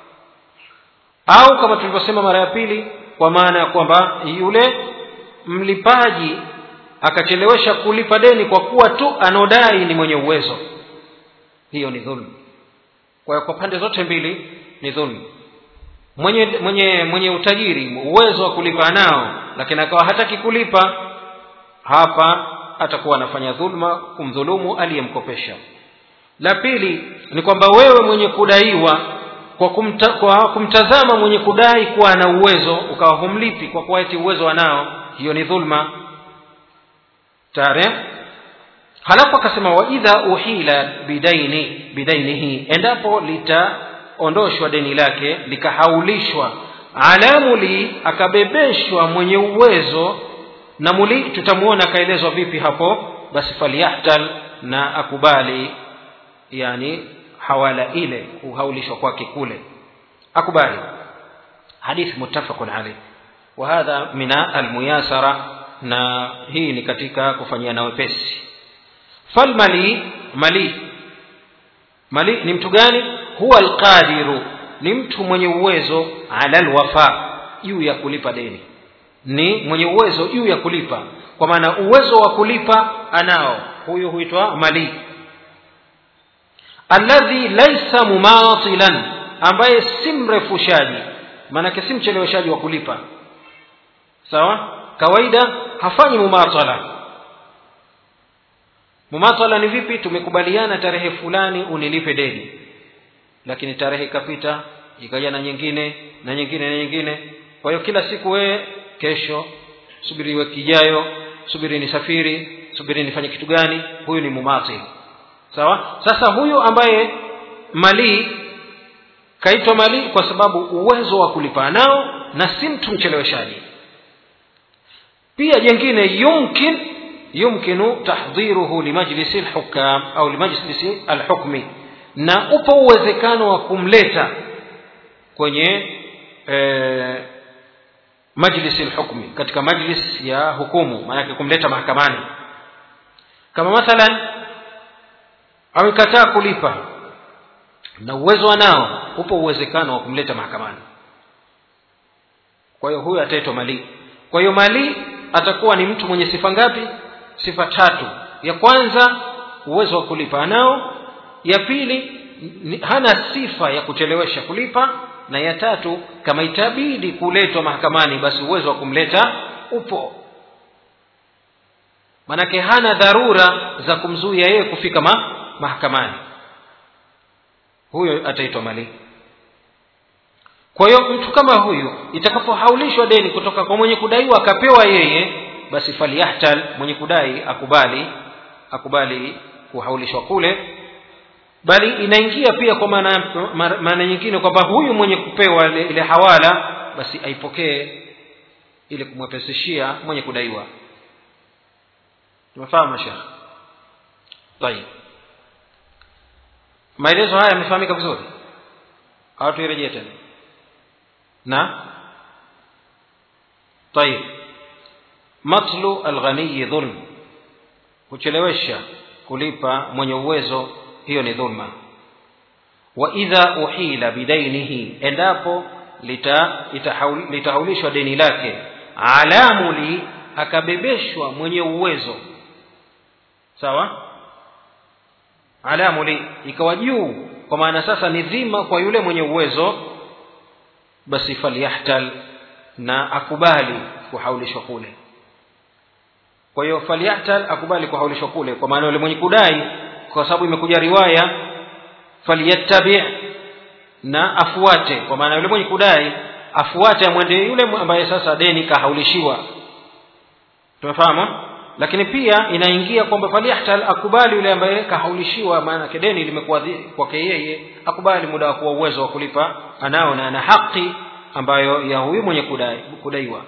au kama tulivyosema mara ya pili kwa maana ya kwamba yule mlipaji akachelewesha kulipa deni kwa kuwa tu anaodai ni mwenye uwezo hiyo ni dhulmu kwa hiyo kwa pande zote mbili ni dhulmu mwenye mwenye mwenye utajiri uwezo wa kulipa nao lakini akawa hataki kulipa hapa atakuwa anafanya dhulma kumdhulumu aliyemkopesha la pili ni kwamba wewe mwenye kudaiwa kwa, kumta, kwa kumtazama mwenye kudai kuwa ana uwezo ukawa humlipi kwa kuwa eti uwezo anao hiyo ni dhulma tare halafu akasema waidha uhila bidaini bidainihi endapo litaondoshwa deni lake likahaulishwa alamuli akabebeshwa mwenye uwezo na muli tutamuona akaelezwa vipi hapo basi falyahtal na akubali yani hawala ile kuhaulishwa kwake kule akubali hadithi muttafaqun alayh wa hadha min almuyasara na hii ni katika kufanyia na wepesi falmali mali mali ni mtu gani huwa alqadiru ni mtu mwenye uwezo ala alwafa juu ya kulipa deni ni mwenye uwezo juu ya kulipa kwa maana uwezo wa kulipa anao huyu huitwa mali alladhi laisa mumatilan ambaye si mrefushaji maanake si mcheleweshaji wa kulipa sawa kawaida hafanyi mumatala mumatala ni vipi tumekubaliana tarehe fulani unilipe deni lakini tarehe ikapita ikaja na nyingine na nyingine na nyingine kwa hiyo kila siku wewe kesho subiri wiki ijayo subiri nisafiri subiri nifanye kitu gani huyu ni mumatil sawa sasa huyu ambaye mali kaitwa mali kwa sababu uwezo wa kulipa nao na si mtu mcheleweshaji pia jengine yumkin yumkinu tahdhiruhu limajlisi lhukam au limajlisi alhukmi na upo uwezekano wa kumleta kwenye e, majlisi lhukmi katika majlis ya hukumu maanake kumleta mahakamani kama mathalan amekataa kulipa na uwezo anao upo uwezekano wa kumleta mahakamani kwa hiyo huyu ataitwa mali kwa hiyo mali atakuwa ni mtu mwenye sifa ngapi sifa tatu ya kwanza uwezo wa kulipa anao ya pili hana sifa ya kuchelewesha kulipa na ya tatu kama itabidi kuletwa mahakamani basi uwezo wa kumleta upo manake hana dharura za kumzuia yeye kufika ma, mahakamani huyo ataitwa mali kwa hiyo mtu kama huyu itakapohaulishwa deni kutoka kwa mwenye kudaiwa akapewa yeye basi falyahtal mwenye kudai akubali akubali kuhaulishwa kule bali inaingia pia kwa maana maana nyingine kwamba huyu mwenye kupewa ile, ile hawala basi aipokee ili kumwepesishia mwenye kudaiwa tumefahamu shekh tayib maelezo haya yamefahamika vizuri au tuirejee tena na tayib matlu alghaniyi dhulm kuchelewesha kulipa mwenye uwezo hiyo ni dhulma wa idha uhila bidainihi endapo litahaulishwa lita deni lake alamuli akabebeshwa mwenye uwezo sawa alamuli ikawa juu kwa maana sasa ni dhima kwa yule mwenye uwezo basi falyahtal na akubali kuhaulishwa kule kwa hiyo falyahtal akubali kuhaulishwa kule kwa maana yule mwenye kudai kwa sababu imekuja riwaya falyattabi na afuate kwa maana yule mwenye kudai afuate amwende yule ambaye sasa deni kahaulishiwa tumefahamu lakini pia inaingia kwamba falyahtal akubali yule ambaye kahaulishiwa maana deni limekuwa kwake yeye akubali muda wa kuwa uwezo wa kulipa anao na ana haki ambayo ya huyu mwenye kudai, kudaiwa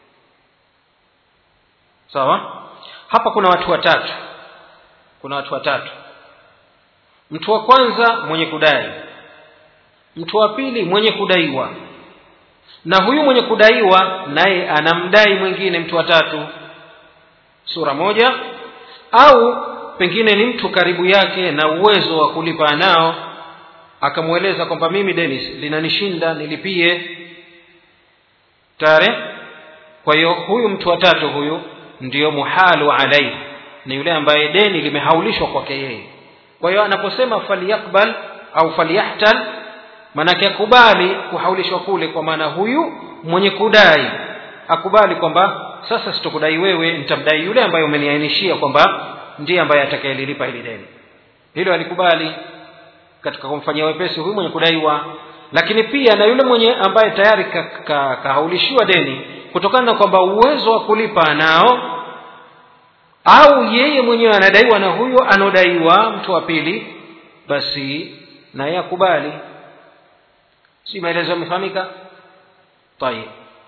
sawa hapa kuna watu watatu kuna watu watatu mtu wa kwanza mwenye kudai mtu wa pili mwenye kudaiwa na huyu mwenye kudaiwa naye anamdai mwingine mtu wa tatu sura moja au pengine ni mtu karibu yake na uwezo wa kulipa nao akamweleza kwamba mimi deni linanishinda nilipie tare kwa hiyo huyu mtu wa tatu huyu ndiyo muhalu alaihi ni yule ambaye deni limehaulishwa kwake yeye kwa hiyo anaposema falyakbal au falyahtal maanake akubali kuhaulishwa kule kwa maana huyu mwenye kudai akubali kwamba sasa sitokudai wewe nitamdai yule ambaye umeniainishia kwamba ndiye ambaye atakayelilipa hili deni hilo alikubali katika kumfanyia wepesi huyu mwenye kudaiwa lakini pia na yule mwenye ambaye tayari kahaulishiwa ka, ka deni kutokana na kwamba uwezo wa kulipa anao au yeye mwenyewe anadaiwa na huyo anaodaiwa mtu wa pili basi naye akubali si maelezo yamefahamika tayib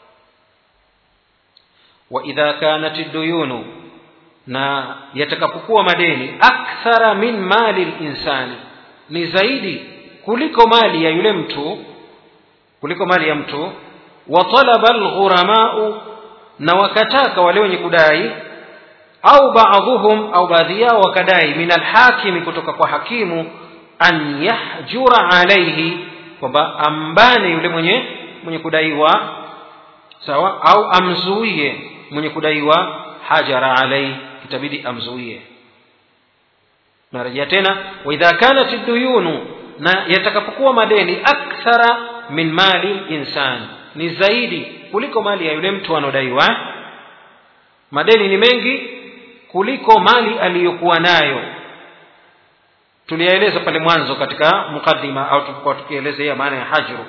waidha kanat duyunu na yatakapokuwa madeni akthara min mali linsani ni zaidi kuliko mali ya yule mtu kuliko mali ya mtu wa talaba alghuramau na wakataka wale wenye kudai au baadhuhum au baadhi yao wakadai min alhakimi kutoka kwa hakimu an yahjura alaihi kwamba ambane yule mwenye mwenye kudaiwa sawa au amzuie mwenye kudaiwa hajara alaihi itabidi amzuie narejea tena waidha kanat duyunu na yatakapokuwa madeni akthara min mali insan ni zaidi kuliko mali ya yule mtu anaodaiwa madeni ni mengi kuliko mali aliyokuwa nayo tuliyaeleza pale mwanzo katika mukaddima au tulipokuwa tukielezea maana ya hajru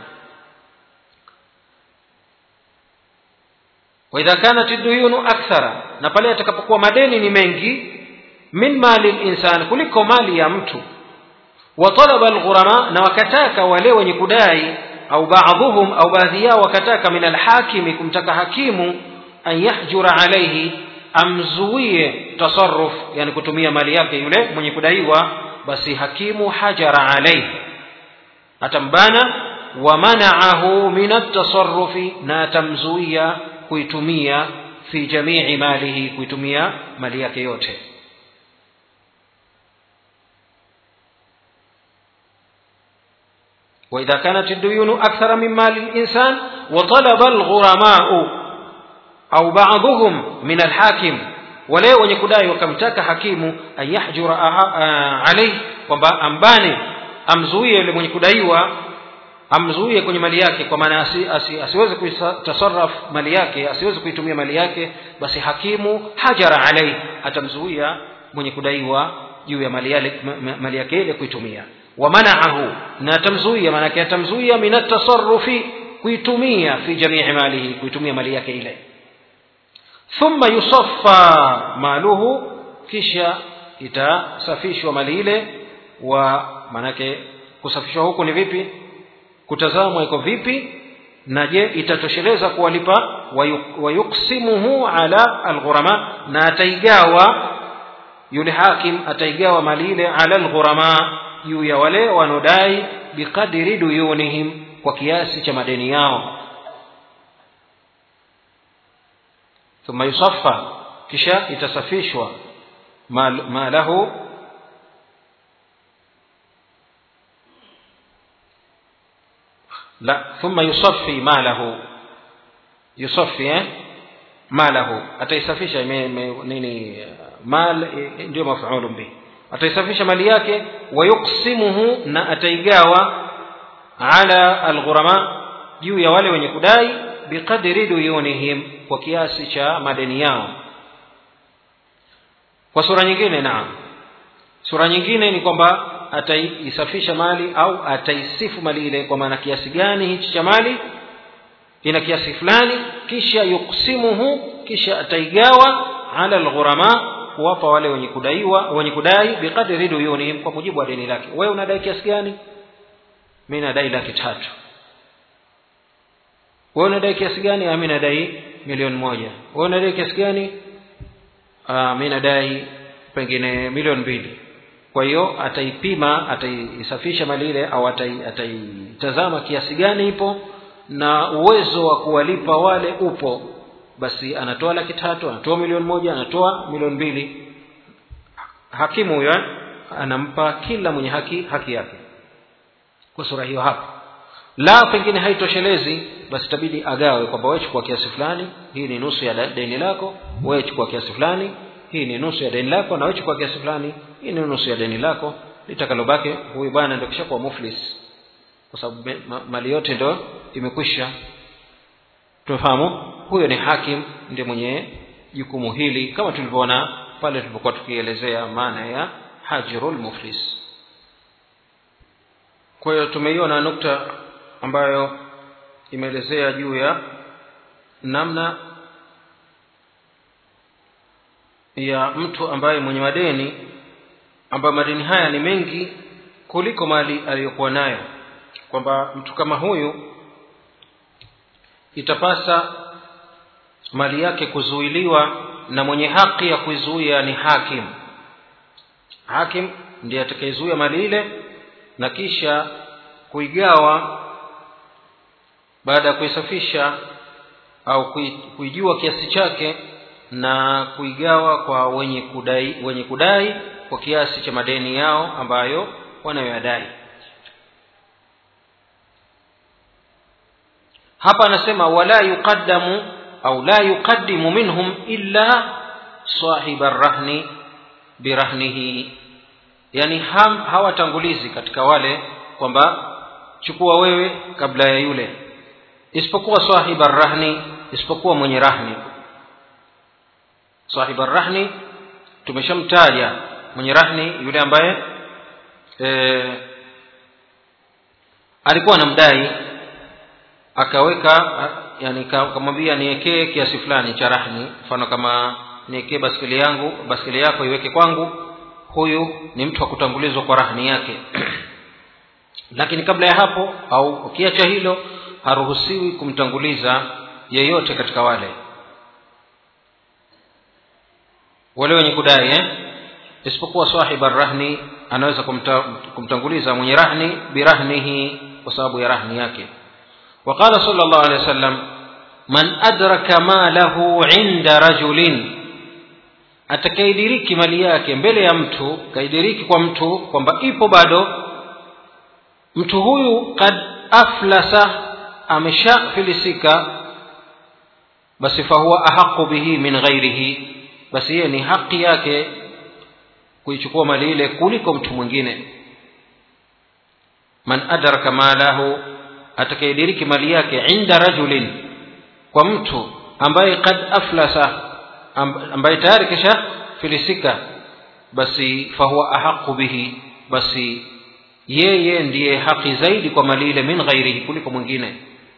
waidha kanat duyunu akthara na pale yatakapokuwa madeni ni mengi min mali linsan kuliko mali ya mtu watalaba alghurama na wakataka wale wenye kudai au baadhuhum au baadhi yao wakataka min alhakimi kumtaka hakimu an yahjura alaihi amzuie tasarruf yani kutumia mali yake yule mwenye kudaiwa basi hakimu hajara alaihi atambana wa manaahu min atasarrufi na atamzuia kuitumia fi jamii malihi kuitumia mali yake yote وإذا كانت الديون أكثر من مال الإنسان وطلب الغرماء أو بعضهم من الحاكم wale wenye kudai wakamtaka hakimu an yahjura alaihi kwamba ambane amzuie yule mwenye kudaiwa amzuie kwenye mali yake kwa maana asi, asi, asiweze kuitasarraf mali yake asiweze kuitumia mali yake basi hakimu hajara alaihi atamzuia mwenye kudaiwa juu ya mali, yale, mali yake ile kuitumia wamanaahu na atamzuia maanake atamzuia min atasarufi kuitumia fi jamii malihi kuitumia mali yake ile thumma yusaffa maluhu kisha itasafishwa mali ile wa maanake kusafishwa huku ni vipi kutazamwa iko vipi na je itatosheleza kuwalipa wayuksimuhu ala alghurama na ataigawa yule hakim ataigawa mali ile ala alghurama juu ya wale wanaodai biqadri duyunihim kwa kiasi cha madeni yao thumma yusaffa kisha itasafishwa ma lahu la thumma yusaffi malahu yusaffi eh malahu ataisafisha nini mal ndio maf'ulun bihi ataisafisha mali yake wayuksimuhu na ataigawa ala alghurama juu ya wale wenye kudai biqadri duyunihim kwa kiasi cha madeni yao kwa sura nyingine naam sura nyingine ni kwamba ataisafisha mali au ataisifu mali ile kwa maana kiasi gani hichi cha mali ina kiasi fulani kisha yuksimuhu kisha ataigawa ala alghurama kuwapa wale wenye kudaiwa wenye kudai biqadri duyunihim kwa mujibu wa deni lake wewe unadai kiasi gani mimi nadai laki tatu wewe unadai kiasi gani mimi nadai milioni moja wewe unadai kiasi gani mimi nadai pengine milioni mbili kwa hiyo ataipima ataisafisha mali ile au ataitazama kiasi gani ipo na uwezo wa kuwalipa wale upo basi anatoa laki tatu anatoa milioni moja anatoa milioni mbili hakimu huyo anampa kila mwenye haki haki yake kwa sura hiyo hapa la pengine haitoshelezi basi itabidi agawe kwamba wewe chukua kiasi fulani hii ni nusu ya deni lako wewe chukua kiasi fulani hii ni nusu ya deni lako na wewe chukua kiasi fulani hii ni nusu ya deni lako litakalobaki huyu bwana ndio kishakuwa muflis kwa sababu ma, mali yote ndo imekwisha tumefahamu huyo ni hakim ndiye mwenye jukumu hili kama tulivyoona pale tulipokuwa tukielezea maana ya hajirul muflis kwa hiyo tumeiona nukta ambayo imeelezea juu ya namna ya mtu ambaye mwenye madeni ambayo madeni haya ni mengi kuliko mali aliyokuwa nayo kwamba mtu kama huyu itapasa mali yake kuzuiliwa na mwenye haki ya kuizuia ni hakim hakim ndiye atakayezuia mali ile na kisha kuigawa baada ya kuisafisha au kuijua kiasi chake na kuigawa kwa wenye kudai wenye kudai kwa kiasi cha madeni yao ambayo wanayoyadai hapa anasema wala yuqaddamu au la yuqaddimu minhum illa sahiba rahni birahnihi yani ham hawatangulizi katika wale kwamba chukua wewe kabla ya yule isipokuwa sahiba rahni isipokuwa mwenye rahni sahiba rahni tumeshamtaja mwenye rahni yule ambaye e, alikuwa anamdai akaweka yani kamwambia niwekee kiasi fulani cha rahni mfano kama niwekee baskeli yangu baskeli yako iweke kwangu huyu ni mtu wa kutangulizwa kwa rahni yake lakini kabla ya hapo au ukiacha hilo haruhusiwi kumtanguliza yeyote katika wale wale wenye kudai eh? isipokuwa sahiba rahni anaweza kumta, kumtanguliza mwenye rahni birahnihi kwa sababu ya rahni yake وقال صلى الله عليه وسلم من أدرك ماله عند رجل atakaidiriki mali yake mbele ya mtu kaidiriki kwa mtu kwamba ipo bado mtu huyu kad aflasa ameshafilisika basi fahuwa ahaqu bihi min ghairihi basi yeye ni haki yake kuichukua mali ile kuliko mtu mwingine man adraka malahu atakayediriki mali yake inda rajulin kwa mtu ambaye kad aflasa ambaye tayari kisha filisika basi fahuwa ahaqu bihi basi yeye ndiye haki zaidi kwa mali ile min ghairihi kuliko mwingine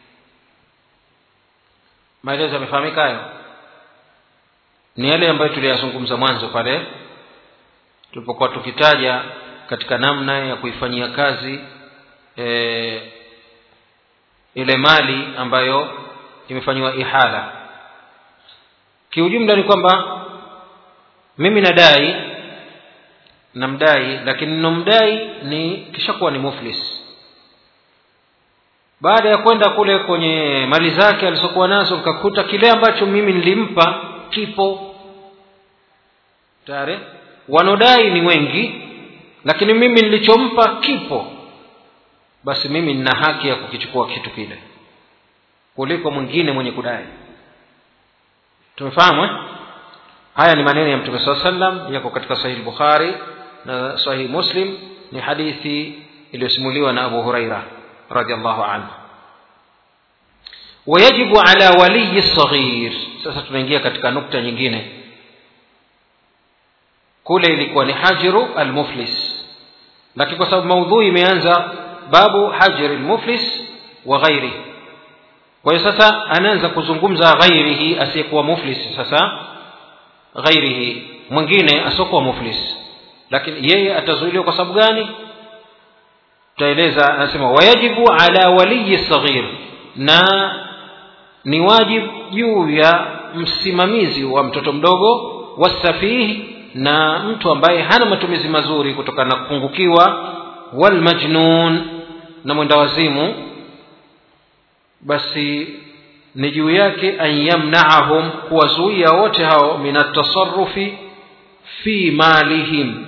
maelezo yamefahamika hayo ni yale ambayo tuliyazungumza mwanzo pale tulipokuwa tukitaja katika namna ya kuifanyia kazi e, ile mali ambayo imefanyiwa ihala kiujumla ni kwamba mimi nadai namdai lakini nomdai ni kishakuwa ni muflis baada ya kwenda kule kwenye mali zake alizokuwa nazo nikakuta kile ambacho mimi nilimpa kipo tayari wanodai ni wengi lakini mimi nilichompa kipo basi mimi nina haki ya kukichukua kitu kile kuliko mwingine mwenye kudai tumefahamu eh? haya ni maneno ya mtume saa sallam yako katika sahihi bukhari na sahihi muslim ni hadithi iliyosimuliwa na abu huraira radiallahu anhu wayajibu ala waliyi saghir sasa tunaingia katika nukta nyingine kule ilikuwa ni hajiru almuflis lakini kwa sababu maudhui imeanza babu hajri lmuflis wa ghairihi kwa hiyo sasa anaanza kuzungumza ghairihi asiyekuwa muflis sasa ghairihi mwingine asiokuwa muflis lakini yeye atazuiliwa kwa sababu gani tutaeleza anasema wayajibu ala waliyi saghir na ni wajibu juu ya msimamizi wa mtoto mdogo wasafihi na mtu ambaye hana matumizi mazuri kutokana na kupungukiwa walmajnun na mwenda wazimu basi ni juu yake an yamnaahum kuwazuia wote hao min atasarufi fi malihim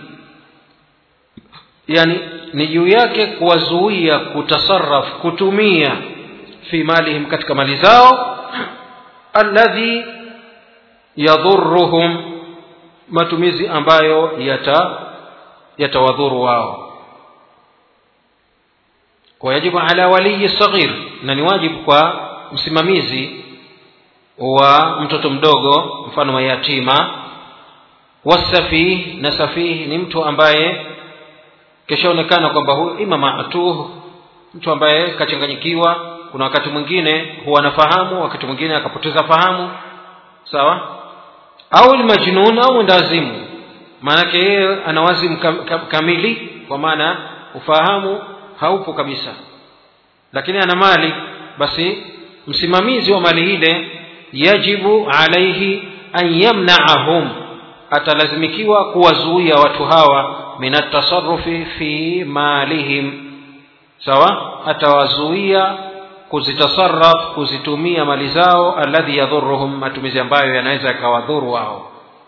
yani ni juu yake kuwazuia kutasaraf kutumia fi malihim katika mali zao alladhi yadhuruhum matumizi ambayo yata yatawadhuru wao wayajibu ala waliyi saghir na ni wajibu kwa msimamizi wa mtoto mdogo mfano wa yatima wasafih na safih ni mtu ambaye kishaonekana kwamba huyu ima matuh mtu ambaye kachanganyikiwa kuna wakati mwingine huwa anafahamu wakati mwingine akapoteza fahamu sawa au lmajnun au mwendawazimu maanake yeye ana wazimu kam, kam, kamili kwa maana ufahamu haupo kabisa lakini ana mali basi msimamizi wa mali ile yajibu alaihi an yamnaahum atalazimikiwa kuwazuia watu hawa min atasarufi fi malihim sawa atawazuia kuzitasaraf kuzitumia mali zao alladhi yadhuruhum matumizi ambayo yanaweza yakawadhuru wao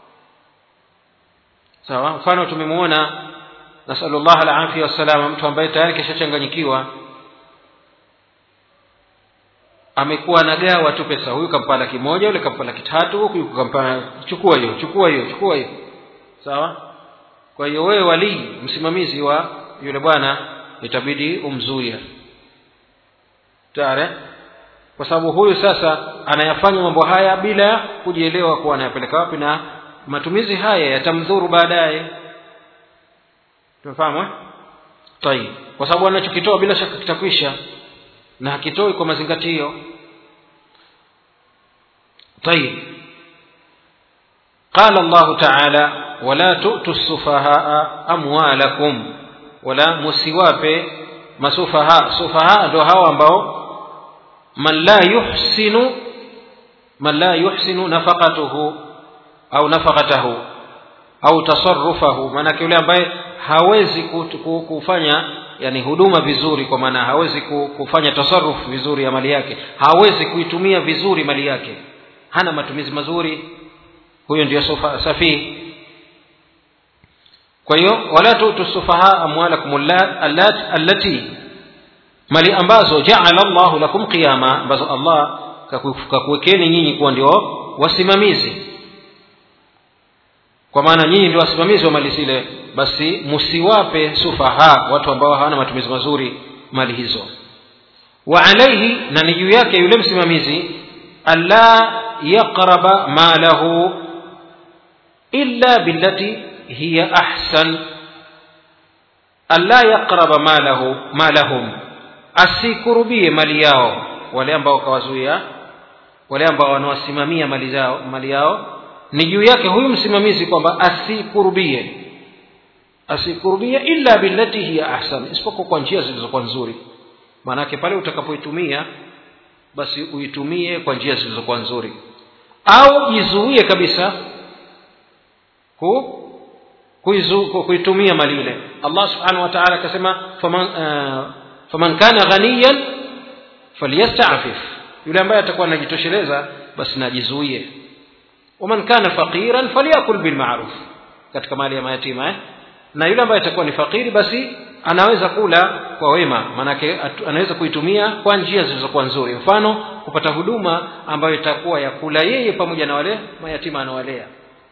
sawa mfano tumemwona nasalullah alafia wassalama mtu ambaye tayari kishachanganyikiwa amekuwa anagawa tu pesa huyu kampa laki moja yule kampa laki tatu huyu kampa chukua hiyo chukua hiyo chukua hiyo sawa kwa hiyo wewe walii msimamizi wa yule bwana itabidi umzuie tare kwa sababu huyu sasa anayafanya mambo haya bila kujielewa kuwa anayapeleka wapi na matumizi haya yatamdhuru baadaye tumefahamu eh? tayib kwa sababu anachokitoa bila shaka kitakwisha na hakitoi kwa mazingatio طيب قال الله تعالى ولا تؤتوا السفهاء أموالكم ولا musiwape masufaha sufaha ndio hao ambao man la yuhsinu man la yuhsinu nafaqatuhu au nafaqatahu au tasarrufahu maanake yule ambaye hawezi kufanya yani huduma vizuri kwa maana hawezi kufanya tasarruf vizuri ya mali yake hawezi kuitumia vizuri mali yake hana matumizi mazuri huyo ndio safihi kwa hiyo wala tutu sufaha amwalakum allati mali ambazo jaala llahu lakum qiyama ambazo allah kakuwekeni nyinyi kuwa ndio wasimamizi kwa maana nyinyi ndio wasimamizi wa mali zile basi musiwape sufaha watu ambao hawana matumizi mazuri mali hizo wa alaihi na ni juu yake yule msimamizi alla yaqraba malahu illa billati hiya ahsan alla yaqraba malahu malahum asikurubie mali yao wale ambao kawazuia wale ambao wanawasimamia mali zao mali yao ni juu yake huyu msimamizi kwamba asikurubie asikurubie illa billati hiya ahsan isipokuwa kwa njia zilizokuwa nzuri maanake pale utakapoitumia basi uitumie kwa njia zilizokuwa nzuri au jizuie kabisa ku kuitumia mali ile allah subhanahu wa taala akasema faman, uh, faman kana ghaniyan falyastafif yule ambaye atakuwa anajitosheleza basi najizuie waman kana faqiran falyakul bilmaruf katika mali ya mayatima eh? na yule ambaye atakuwa ni fakiri basi anaweza kula kwa wema maanake anaweza kuitumia kwa njia zilizokuwa nzuri mfano kupata huduma ambayo itakuwa ya kula yeye pamoja na wale mayatima anawalea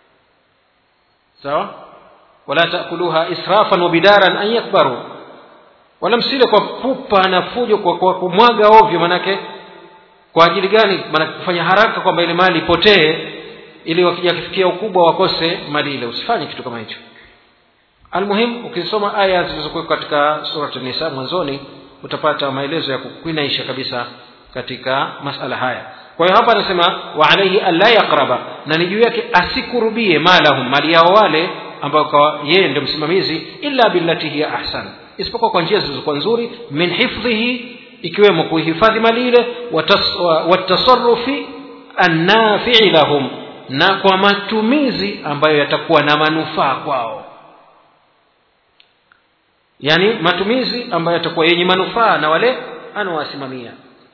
sawa wala takuluha israfan wa bidaran an yakbaru wala msile kwa pupa na fujo kwa, kwa kumwaga ovyo manake kwa ajili gani manake kufanya haraka kwamba ile mali ipotee ili wakija kifikia ukubwa wakose mali ile usifanye kitu kama hicho almuhim ukisoma aya zilizokuwa katika surat nisa mwanzoni utapata maelezo ya kukwinaisha kabisa katika masala haya kwa hiyo hapa anasema wa alaihi alla yaqraba na ni juu yake asikurubie malahum mali yao wale ambao kwa yeye ndio msimamizi illa billati hiya ahsan isipokuwa kwa njia zilizokuwa nzuri min hifdhihi ikiwemo kuihifadhi mali ile watasarufi annafii lahum na kwa matumizi ambayo yatakuwa na manufaa kwao yani matumizi ambayo yatakuwa yenye manufaa na wale anawasimamia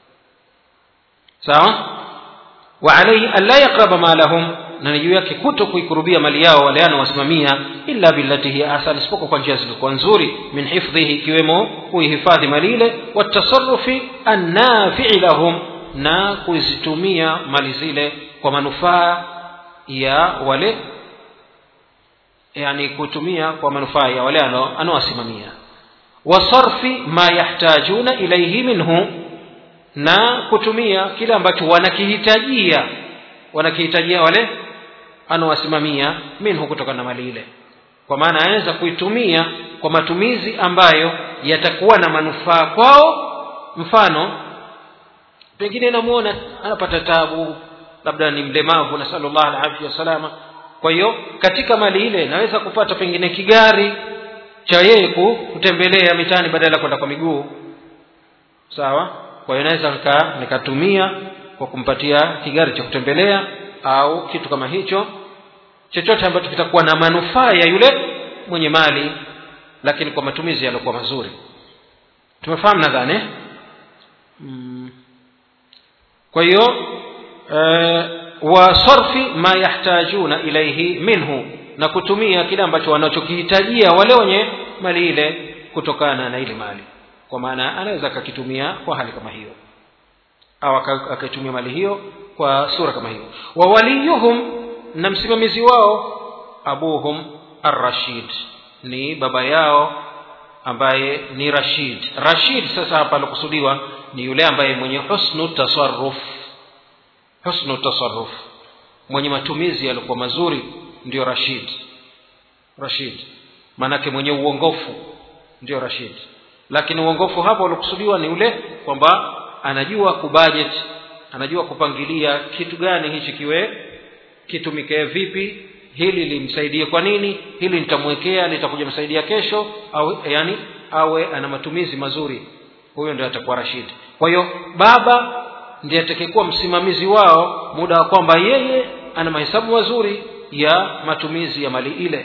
sawa wa alaihi alla yaqraba malahum na ni juu yake kuto kuikurubia mali yao wale anawasimamia illa billati hiya ahsan isipokuwa kwa njia zilizokuwa nzuri min hifdhihi ikiwemo kuihifadhi mali ile watasarufi annafii lahum na kuzitumia mali zile kwa manufaa ya wale yani kutumia kwa manufaa ya wale anaowasimamia wa sarfi ma yahtajuna ilaihi minhu na kutumia kile ambacho wanakihitajia wanakihitajia wale anawasimamia minhu kutokana na mali ile kwa maana anaweza kuitumia kwa matumizi ambayo yatakuwa na manufaa kwao mfano pengine namuona anapata tabu labda ni mlemavu nasalullah alafia wassalama kwa hiyo katika mali ile naweza kupata pengine kigari cha yeye kutembelea mitaani badala ya kwenda kwa miguu sawa kwa hiyo naweza nika, nikatumia kwa kumpatia kigari cha kutembelea au kitu kama hicho chochote ambacho kitakuwa na manufaa ya yule mwenye mali lakini kwa matumizi yaliokuwa mazuri tumefahamu nadhani mm. kwa hiyo e, wa sarfi ma yahtajuna ilaihi minhu na kutumia kile ambacho wanachokihitajia wale wenye mali ile kutokana na ile mali kwa maana anaweza akakitumia kwa hali kama hiyo au akaitumia mali hiyo kwa sura kama hiyo wa waliyuhum na msimamizi wao abuhum arrashid ni baba yao ambaye ni rashid rashid sasa hapa alokusudiwa ni yule ambaye mwenye husnu tasarruf husnu tasarruf mwenye matumizi yaliokuwa mazuri ndio rashid rashid maanake mwenye uongofu ndio rashid lakini uongofu hapa uliokusudiwa ni ule kwamba anajua kubudget anajua kupangilia kitu gani hichi kiwe kitumike vipi hili limsaidie kwa nini hili nitamwekea litakuja msaidia kesho au yani awe ana matumizi mazuri huyo ndio atakuwa rashid kwa hiyo baba ndiye atakayekuwa msimamizi wao muda wa kwamba yeye ana mahesabu mazuri ya matumizi ya mali ile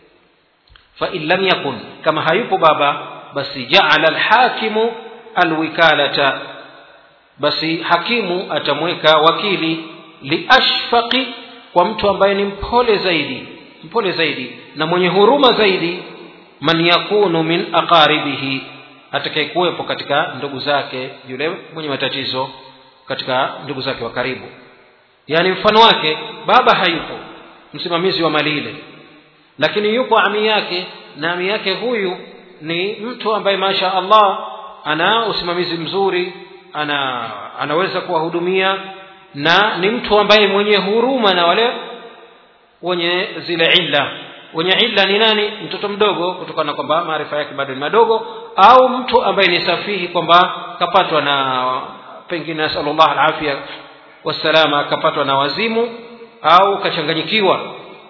fa in lam yakun kama hayupo baba basi jaala alhakimu alwikalata basi hakimu atamweka wakili liashfaqi kwa mtu ambaye ni mpole zaidi mpole zaidi na mwenye huruma zaidi man yakunu min aqaribihi atakayekuwepo katika ndugu zake yule mwenye matatizo katika ndugu zake wa karibu yaani mfano wake baba hayupo msimamizi wa mali ile lakini yupo ami yake na ami yake huyu ni mtu ambaye masha allah ana usimamizi mzuri ana anaweza kuwahudumia na ni mtu ambaye mwenye huruma na wale wenye zile illa wenye illa ni nani mtoto mdogo kutokana kwamba maarifa yake bado ni madogo au mtu ambaye ni safihi kwamba kapatwa na pengine nasalullah alafia wassalama akapatwa na wazimu au kachanganyikiwa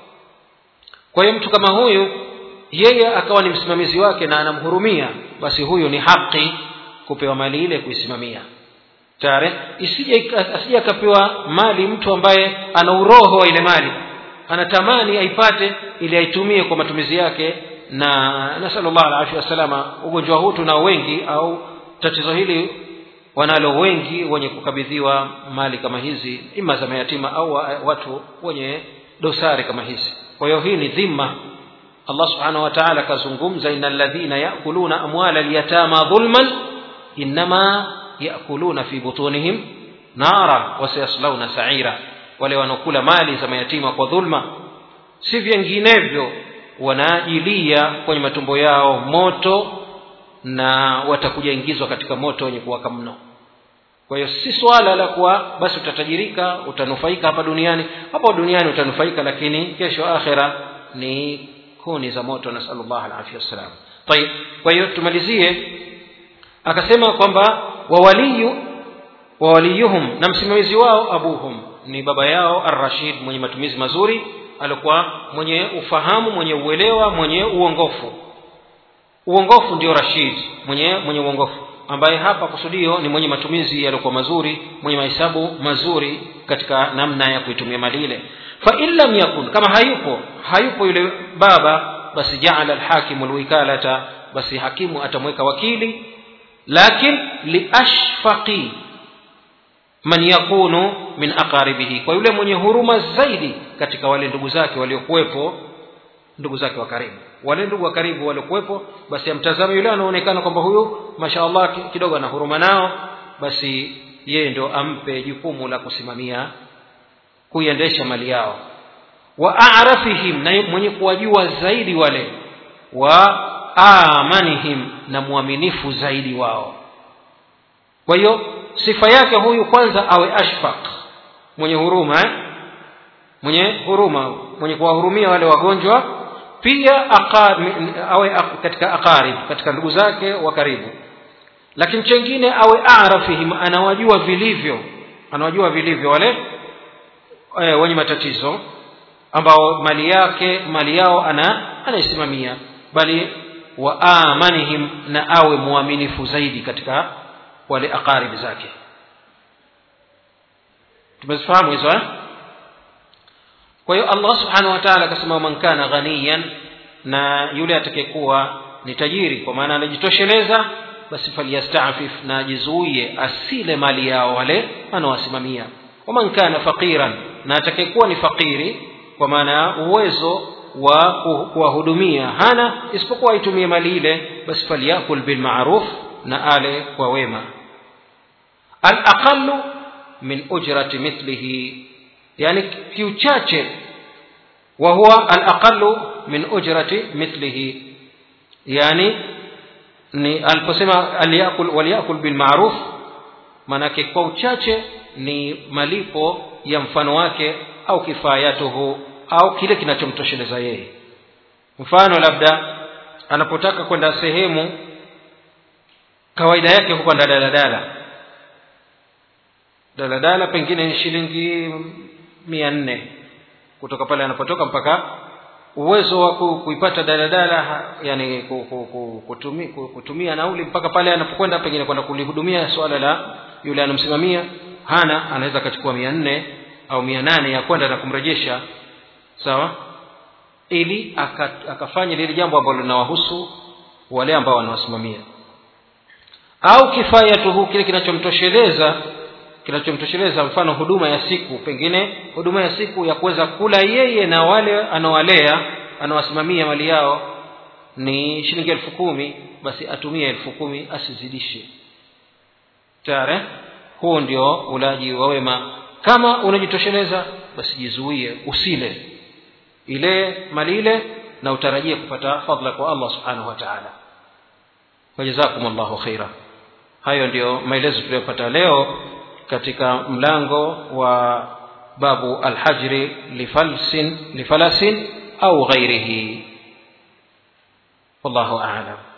kwa hiyo mtu kama huyu yeye akawa ni msimamizi wake na anamhurumia basi huyu ni haki kupewa mali ile kuisimamia tare isije asije akapewa mali mtu ambaye ana uroho wa ile mali anatamani aipate ili aitumie kwa matumizi yake na nasallallahu alaihi wasalama ugonjwa huu tunao wengi au tatizo hili wanalo wengi wenye kukabidhiwa mali kama hizi ima za mayatima au watu wenye dosari kama hizi kwa hiyo hii ni dhima allah subhanahu wa taala akazungumza ina ladhina yakuluna amwala lyatama dhulman innama yakuluna fi butunihim nara wasayaslauna saira wale wanaokula mali za mayatima kwa dhulma si vinginevyo wanaajilia kwenye matumbo yao moto na watakuja ingizwa katika moto wenye kuwaka mno kwa hiyo si swala la kuwa basi utatajirika utanufaika hapa duniani hapa duniani utanufaika lakini kesho akhira ni kuni za moto nasalullah alafia wassalam tayib kwa hiyo tumalizie akasema kwamba wawaliyu wawaliyuhum na msimamizi wao abuhum ni baba yao arrashid mwenye matumizi mazuri alikuwa mwenye ufahamu mwenye uelewa mwenye uongofu uongofu ndio rashid mwenye mwenye uongofu ambaye hapa kusudio ni mwenye matumizi yaliyokuwa mazuri mwenye mahesabu mazuri katika namna ya kuitumia mali ile fa in lam yakun kama hayupo hayupo yule baba basi jaala alhakimu alwikalata basi hakimu atamweka wakili lakin liashfaqi man yakunu min aqaribihi kwa yule mwenye huruma zaidi katika wale ndugu zake waliokuwepo ndugu zake wa karibu wale ndugu wa karibu waliokuwepo basi amtazame yule anaonekana kwamba huyu mashaallah kidogo ana huruma nao basi yeye ndio ampe jukumu la kusimamia kuiendesha mali yao wa arafihim na mwenye kuwajua zaidi wale wa amanihim na mwaminifu zaidi wao kwa hiyo sifa yake huyu kwanza awe ashfaq mwenye huruma eh? mwenye huruma mwenye kuwahurumia wale wagonjwa pia aqar, awe katika aqarib katika ndugu zake wa karibu lakini chengine awe arafihim anawajua vilivyo anawajua vilivyo wale e, wenye matatizo ambao mali yake mali yao ana anaisimamia bali wa amanihim na awe mwaminifu zaidi katika wale aqarib zake tumezifahamu hizo eh? kwa hiyo allah subhanahu wa taala akasema man kana ghaniyan na yule atakayekuwa ni tajiri kwa maana anajitosheleza basi falyastafif na ajizuie asile mali yao wale anawasimamia waman kana faqiran na atakayekuwa ni fakiri kwa maana ya uwezo wa kuwahudumia hana isipokuwa aitumie mali ile basi falyakul bilmaruf na ale kwa wema alaqalu min ujrati mithlihi yani kiuchache wa huwa alaqalu min ujrati mithlihi yani ni aliposema aliyakul waliyakul bilmaruf maanake kwa uchache ni malipo ya mfano wake au kifayatuhu au kile kinachomtosheleza yeye mfano labda anapotaka kwenda sehemu kawaida yake hukwenda daladala daladala pengine ni shilingi mia nne kutoka pale anapotoka mpaka uwezo wa kuipata daladala yani kutumia, kutumia nauli mpaka pale anapokwenda pengine kwenda kulihudumia swala la yule anamsimamia hana anaweza akachukua mia nne au mia nane ya kwenda na kumrejesha sawa ili akafanya lile jambo ambalo linawahusu wale ambao wanawasimamia au kifayatuhu kile kinachomtosheleza kinachomtosheleza mfano huduma ya siku pengine huduma ya siku ya kuweza kula yeye na wale anaowalea anawasimamia mali yao ni shilingi elfu kumi basi atumie elfu kumi asizidishe tare huu ndio ulaji wa wema kama unajitosheleza basi jizuie usile ile mali ile na utarajie kupata fadla kwa allah subhanahu wa taala wajazakum llahu khaira hayo ndio maelezo tuliyopata leo katika mlango wa babu alhajri lifalsin lifalasin au ghairihi wallahu alam